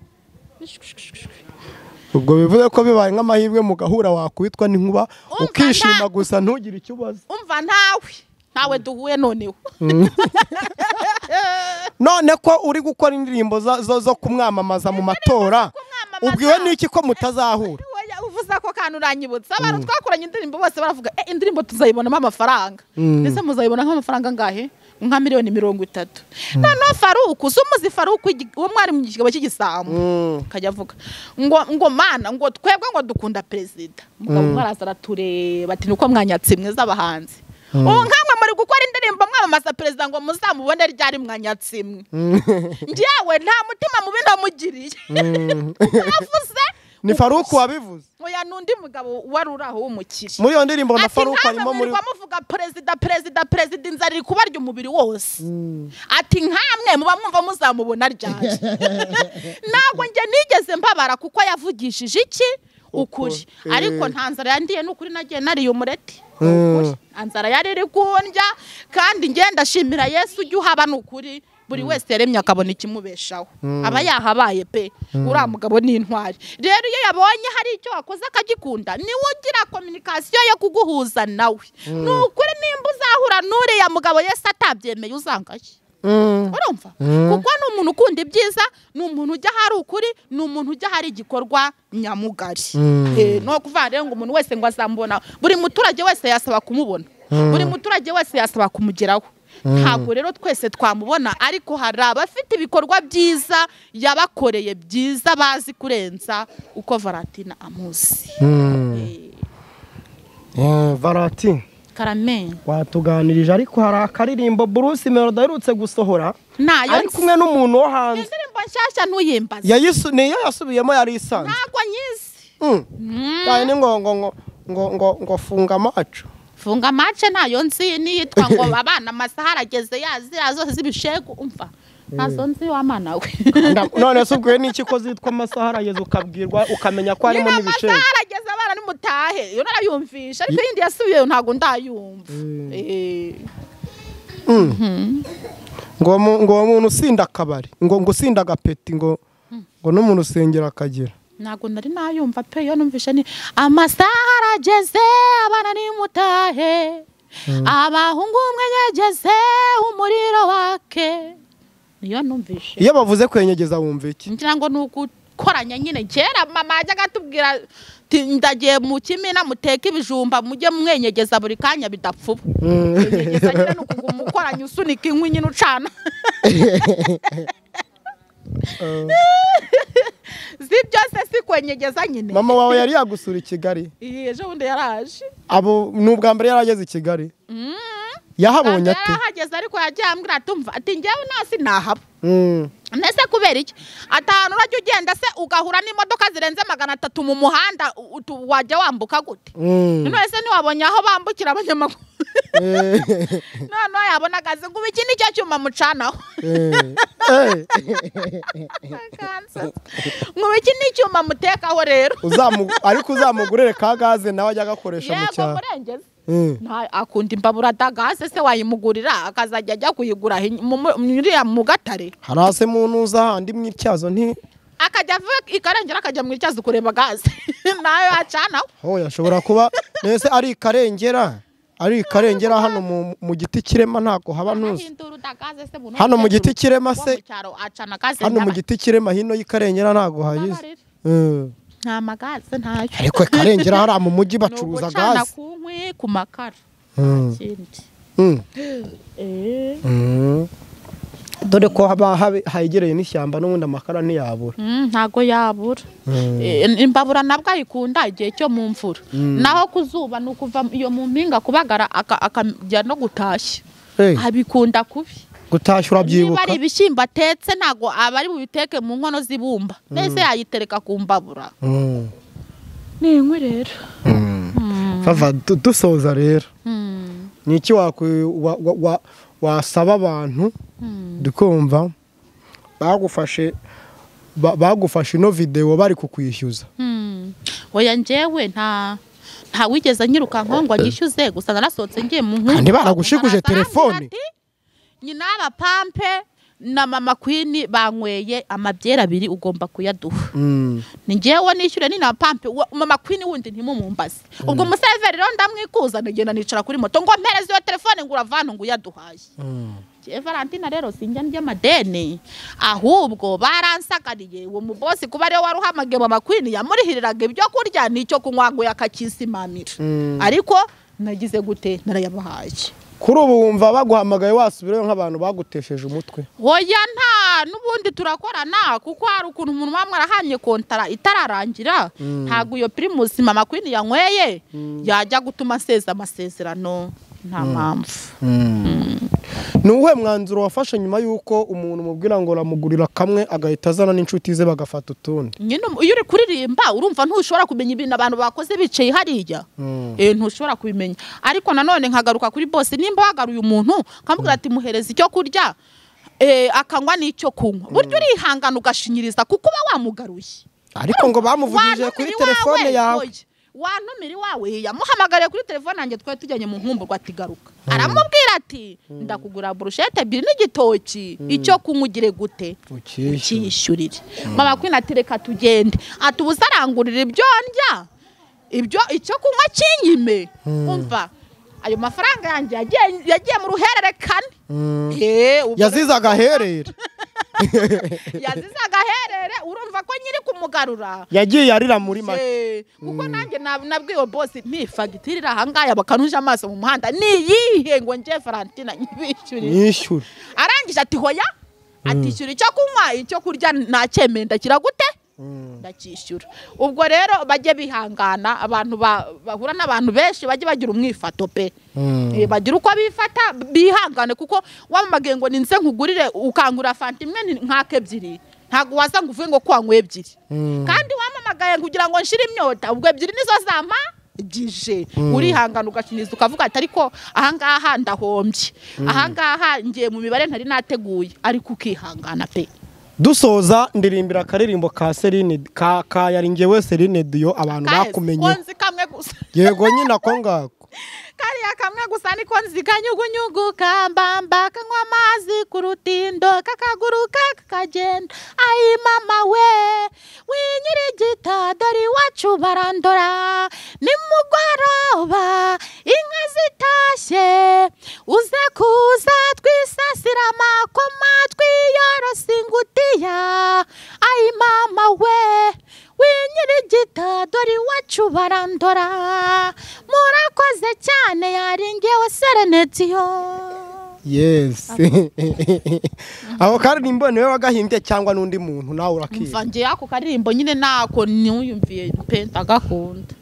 ubwo bivuze ko bibaye nk'amahirwe mu gahura wakubitwa n'inkuba Umva ukishima nta- gusa ntugire icyo ubaza umva ntawe ntawe duhuye noneho none ko uri gukora indirimbo za- zo zo kumwamamaza mu matora kumwamamaza. ubwiwe n'iki ko mutazahura Oya, uvuze ako kantu uranyibutsa abantu twakoranye indirimbo bose baravuga "Eh, indirimbo tuzayibonamo amafaranga ndetse muzayibona nk'amafaranga angahe nka miliyoni mirongo itatu noneho faruku uzi umuzi faruku igi- uwo mwari mu kigabo cy'igisambu akajya avuga ngo ngo mana ngo twebwe ngo dukunda perezida umugabo umwe araza aratureba ati nuko mwanyatsi mwiza abahanzi ubu nkamwe muri gukora indirimbo mwamamaza perezida ngo muzamubone ryari mwanyatsi mwe njyewe nta mutima mubi namugiriye yavuze ni faruku wabivuze oya n'undi mugabo wari uri aho w'umukire muri iyo ndirimbo na faruku harimo muri nkamwe muvuga perezida perezida perezida inzara iri kubarya umubiri wose ati nkamwe muba mwumva muzamubona ryari ntabwo njye nigeze mbabara kuko yavugishije iki ukuri Ukuri. ariko nta nzara yandiye ni ukuri nagiye nariye umureti ni ukuri nzara yari iri kundya kandi ngenda ashimira yesu ujya uhaba ni ukuri buri wese yaremye akabona ikimubeshaho aba yahabaye pe uriya mugabo ni intwari rero iyo yabonye hari icyo wakoze akagikunda niwe ugira kominikasiyo yo kuguhuza nawe ni ukuri nimba uzahura n'uriya mugabo yesu atabyemeye uzangaye Mm. urumva kuko ni umuntu ukunda ibyiza ni umuntu ujya ahari ukuri ni umuntu ujya ahari igikorwa nyamugari Eh, ni ukuvuga rero ngo umuntu wese ngo azamubona buri muturage wese yasaba kumubona buri muturage wese yasaba kumugeraho ntabwo rero twese twamubona ariko hari abafite ibikorwa byiza yabakoreye byiza bazi kurenza uko varatina amuzi Mm. Eh, Eh, valati karame watuganirije ariko hari akaririmbo bruce melody aherutse gusohora nayo ari kumwe n'umuntu wo hanze indirimbo nshyashya ntuyimbaze Yayisu- niyo yasubiyemo yari isanzwe ntabwo nyizi Mm. Mm. cyane ni ngo ngo ngo ngo ngo ngo funga amacu funga mace ntayo nzi n'iyitwa ngo abana amasaha arageze yazira zose z'ibishegu umva ntazo nzi w'amana we Nda- none se ubwo n'iki ko zitwa amasaha arageze ukabwirwa ukamenya ko harimo niba n'ibiceri amasaha arageze abana nimutahe iyo narayumvisha ariko iyindi yasubiyeyo ntabwo ndayumva Eh, ngo mu- ngo uwo muntu usinda akabari ngo ngo usinda agapeti ngo ngo n'umuntu usengera akagira ntabwo nari nayumva pe iyo numvishe ni amasaha arageze abana nimutahe abahungu umwe yageze umuriro wake niyo numvishe iyo bavuze kwenyegeza wumva iki ngira ngo ni ugukoranya nyine kera mama yajyaga atubwira ati ndagiye mu kimina muteke ibijumba mujye mwenyegeza buri kanya bidapfuba kwenyegeza nyine ni ukuguma ukoranya usunika inkwi nyine ucana si byose si kwenyegeza nyine mama wawe yari yagusura i kigali Iyi, ejo bundi yaraje abo ni ubwa mbere yari ageze i kigali yahabonye ate yarahageze ariko yagiye ambwira ati umva ati njyewe nasi nahaba Mm. mbese kubera iki atanu urajya ugenda se ugahura n'imodoka zirenze magana atatu mu muhanda u- utu- wajya wambuka gute Mm. none se ntiwabonye aho bambukira abanyamaguru Eh, noneho yabona akazi ngo ubu iki ni cyo cyuma mucanaho eh, eh. Kansas. ngo ubu iki ni icyuma mutekaho rero Uzamu- ariko uzamugurire ka gaze nawe ajya agakoresha mu yego cyaro murengezi Mm. Nta- akunda imbabura dagaze se wayimugurira akazajya ajya kuyigura hi- mu- mu- uriya mu gatare harase muntu uza handi mu ityazo nti akajya ava ikarengera akajya mu icyazi kureba gaze nayo yacanaho ho yashobora kuba nese ari ikarengera ari ikarengera hano mu- mu giti kirema ntabwo haba ntuzi Ahindura udagaze se buno Hano mu umukecuru giti kirema se- wo mu cyaro acana gaze hano mu nyabaki. giti kirema hino y'ikarengera ntabwo hayize Babarira. Mm. nta magaze ntayo ariko ikarengera hariya mu mujyi Ni bacuruza ugucana gaze ku nkwi ku makara Mm. Ikindi. Mm. Eh. Mm. dore ko haba habe- hegereye n'ishyamba n'ubundi amakara ntiyabura Mm, ntago yabura Eh, imbabura nabwo ayikunda igihe cyo mu mvura naho ku zuba ni ukuva iyo mu mpinga kubagara aka- akajya no gutashya Hey, abikunda kubi gutashya niba urabyibuka ari ibishyimbo atetse ntago aba ari bubiteke mu nkono z'ibumba mbese yayitereka ku mbabura Mm. ni inkwi rero Vava, du- dusoza rero Mm, ni iki wakwi- wa- wa- wa- wasaba abantu dukumva bagufashe ba- bagufashe ino videwo bari kukwishyuza mm. oya njyewe nta nta wigeze anyirukankaho ngo agishyuze gusa narasohotse ngiye mu nkuru Kandi baragushikuje telefone. nyina abapampe na mama kwini banyweye amabyeri abiri ugomba kuyaduha Mm. ni njyewe nishyure ni na pampe wa- mama kwini wundi ntimumumbaze ubwo umuseveri rero ndamwikuza ngenda nicara kuri moto ngo mpereze iyo telefone ngo uravane ngo uyaduhaye Njyewe valentina rero sinjya ndya amadeni ahubwo baransagariye uwo mubosi kuba ariwe wari uhamagaye mama kwini yamurihiriraga ibyo kurya n'icyo kunywa ngo yakakisimamira Mm. ariko nagize gute narayabahaye kuri ubu wumva baguhamagaye wasubirayo nk'abantu bagutesheje umutwe Oya nta n'ubundi turakorana kuko hari ukuntu umuntu wamwe arahamye kontara itararangira ntabwo iyo pirimusi mama kwini yanyweye yajya gutuma aseza amasezerano nta mpamvu ni uwuhe mwanzuro wafashe nyuma y'uko umuntu umubwira ngo uramugurira kamwe agahita azana n'inshuti ze bagafata utundi nyine umu- iyo uri kuririmba urumva ntushobora kumenya ibintu abantu bakoze bicaye hariya Eh, ntushobora kubimenya ariko nanone nkagaruka kuri bose nimba wagaruye umuntu nkamubwira ati muhereze icyo kurya eh, akanywa n'icyo kunywa burya urihangana ugashinyiriza kuko uba wamugaruye ariko ngo bamuvugije kuri Wantumira telefone iwawe, yawe oya. wantumira iwawe yamuhamagariye kuri telefone yanjye twari tujyanye mu nkumburwa ati garuka aramubwira ati ndakugura burushete ebyiri n'igitoki icyo kunywa ugire gute Ukishyure. ukishyurire mama kwina ati reka tugende ati ubu uzarangurira ibyo ndya ibyo icyo kunywa kinyime umva ayo mafaranga yanjye yagiye- yagiye mu ruhererekane Eh, ubwo- yazize agaherere yazize agaherere urumva ko nyiri kumugarura yagiye arira muri make Eh, kuko nanjye na- nabwiwe bosi nti fagitire iri ahangaha bakanuje amaso mu muhanda niyihe ngo nje farantina nyibishyurire yishyure arangije ati hoya atishyura icyo kunywa icyo kurya nacyemeye ndakira gute ndacyishyura ubwo rero bajye bihangana abantu ba- bahura n'abantu benshi bajye bagira umwifato pe Eh, bagira uko bifata bihangane kuko wamamagiye ngo ninze nkugurire ukangura fanta imwe ni- nkaka ebyiri ntabwo waza ngo uvuge ngo kuwanyweye ebyiri kandi wamamagaye kugira ngo nshire imyota ubwo ebyiri nizo zampa gije urihangana ugashinyiza ukavuga ati ariko ahangaha ndahombye ahangaha ngiye mu mibare ntari nateguye ariko ukihangana pe dusoza ndirimbira akaririmbo ka serine ka ka yari ngewe serine diyo abantu Kaheze, ko bakumenye nzi kamwe gusa yego nyine ako ngako kariya kamwe gusa niko nzi kanyugunyugu kambamba kanywa amazi ku rutindo kakaguruka kakagenda ayi mama we winyirigita dore iwacu barandora nimugoroba inka zitashye uze kuza twisasira amakoma twiyorosa ingutiya ayi mama we winyirigita dore iwacu barandora murakoze cyane yaringewe serenetiyo yes ako karirimbo niwe wagahimbye cyangwa n'undi muntu nawe mva urakiba ngewe ako karirimbo nyine ntako niyumviye pe ndagakunda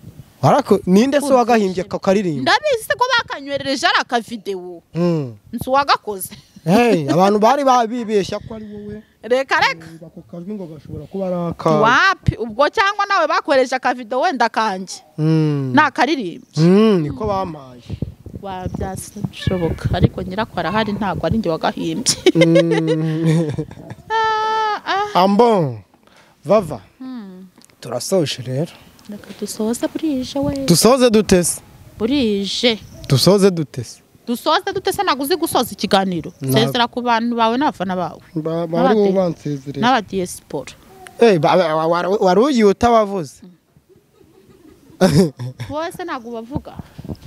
warako ninde se wagahimbye ako karirimbo ndabizi ko bakanywerereje ari akavidewo Mm. nzi uwagakoze hey abantu bari babibeshya ko ari wowe reka reka ako kajwi ngo gashobora kuba ari akawe wapi ubwo cyangwa nawe bakoresha akavidewo wenda kanjye Mm. ni akaririmbo Mm, niko bamaye wabyasi bishoboka ariko nyirako arahari ntabwo ari njye wagahimbye Mm. Ah, ah. ambon vava turasoje rero reka dusoze burije we dusoze dutese burije dusoze dutese dusoze dute se ntabwo uzi gusoza ikiganiro Ntabwo. sezera ku bantu bawe n'abafana bawe Ba- N'abate- bari bansezereye n'abadiyesiporo Eh, ba- ba- wa- wa- wari ugiye utabavuze wowe se ntabwo ubavuga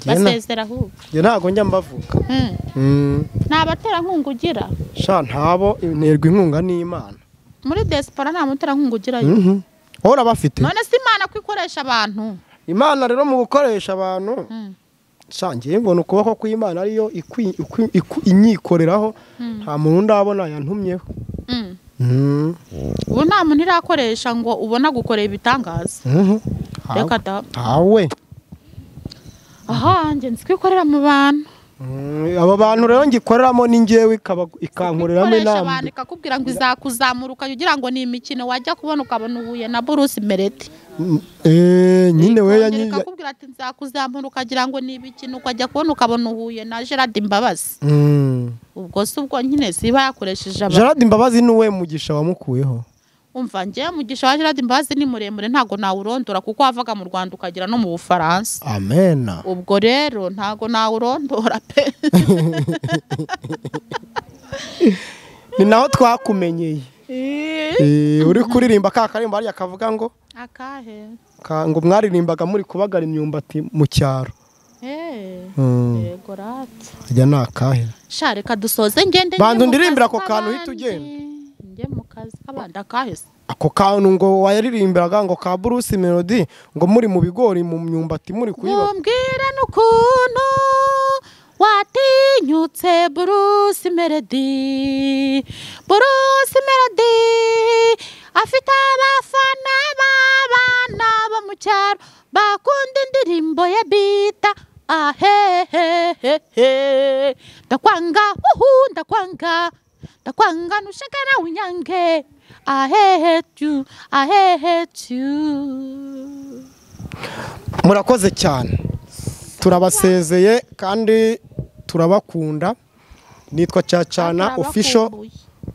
Njye na- basezera ahubwo njye ntabwo njya mbavuga Mm. Mm, nta baterankunga ugira sha ntabo nterwa inkunga n'imana muri desipora nta muterankunga ugirayo Mhm. hora bafite none si imana ko ikoresha abantu imana rero mu gukoresha abantu sha ngewe mbona ukuboko kw'imana ariyo ikwi- ikwi- iku- inyikoreraho nta muntu ndabona yantumyeho Mm. Mhm. ubu nta muntu irakoresha ngo ubone agukoreye ibitangaza Mhm. reka Ntawe. da ntawe aha njye nzi ko ikorera mu bantu Mm, abo bantu rero ngikoreramo ni ngewe ikaba- ikankoreramo ikoresha inama abantu ikakubwira ngo izakuzamuruka ugira ngo ni imikino wajya kubona ukabona uhuye na burusi mereti Mm, eh, nyine Ikongera we yanyi- ikakubwira ati nzakuzamura ukagira ngo ni ibikino ukajya kubona ukabona uhuye na gerard imbabazi Mm. ubwo si ubwo nyine ziba yakoresheje abantu gerard imbabazi ni uwe mugisha wamukuyeho umva njye mugisha wa gerard imbabazi ni muremure ntabwo nawurondora kuko wavaga mu rwanda ukagera no mu bufaransa amena ubwo rero ntabwo nawurondora pe ni naho twakumenyeye Eh, uri kuririmba ka karimba hariya kavuga ngo akahe ka- ngo mwaririmbaga muri kubagara imyumbati mu cyaro Eh, yego rati ajya ni akahera sha reka dusoze ngende njye Banza mu undirimbire kazi ako kantu uhite k'abandi. ugenda. njye mu kazi k'abandi akahe se ako kantu ngo wayaririmbiraga ngo ka bruce melody ngo muri mu bigori mu myumbati muri kuyiba Mumbwira n'ukuntu watinyutse Bruce Melody Bruce Melody afite abafana b'abana bo mu cyaro bakunda indirimbo ye bita ahehehehe ndakwanga wuhu ndakwanga ndakwanga nushaka nawe unyange I hate you I hate you murakoze cyane turabasezeye kandi turabakunda nitwa cyacana ofisho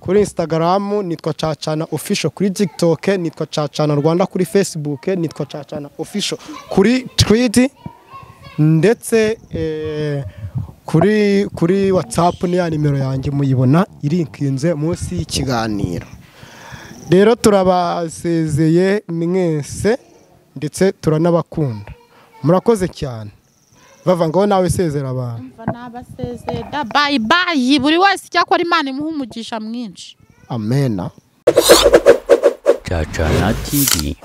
kuri insitagaramu nitwa cacana ofisho kuri tikitoke nitwa cacana rwanda kuri fesibuke nitwa cacana ofisho kuri twiti ndetse eh, kuri kuri watsapu ni ya nimero yanjye muyibona irikinze munsi y'ikiganiro rero turabasezeye mwese ndetse turanabakunda murakoze cyane bavangaho nawe sezera abantu mva nabasezera bayi bayi buri wese icyakora imana imuha umugisha mwinshi amena Cacana TV.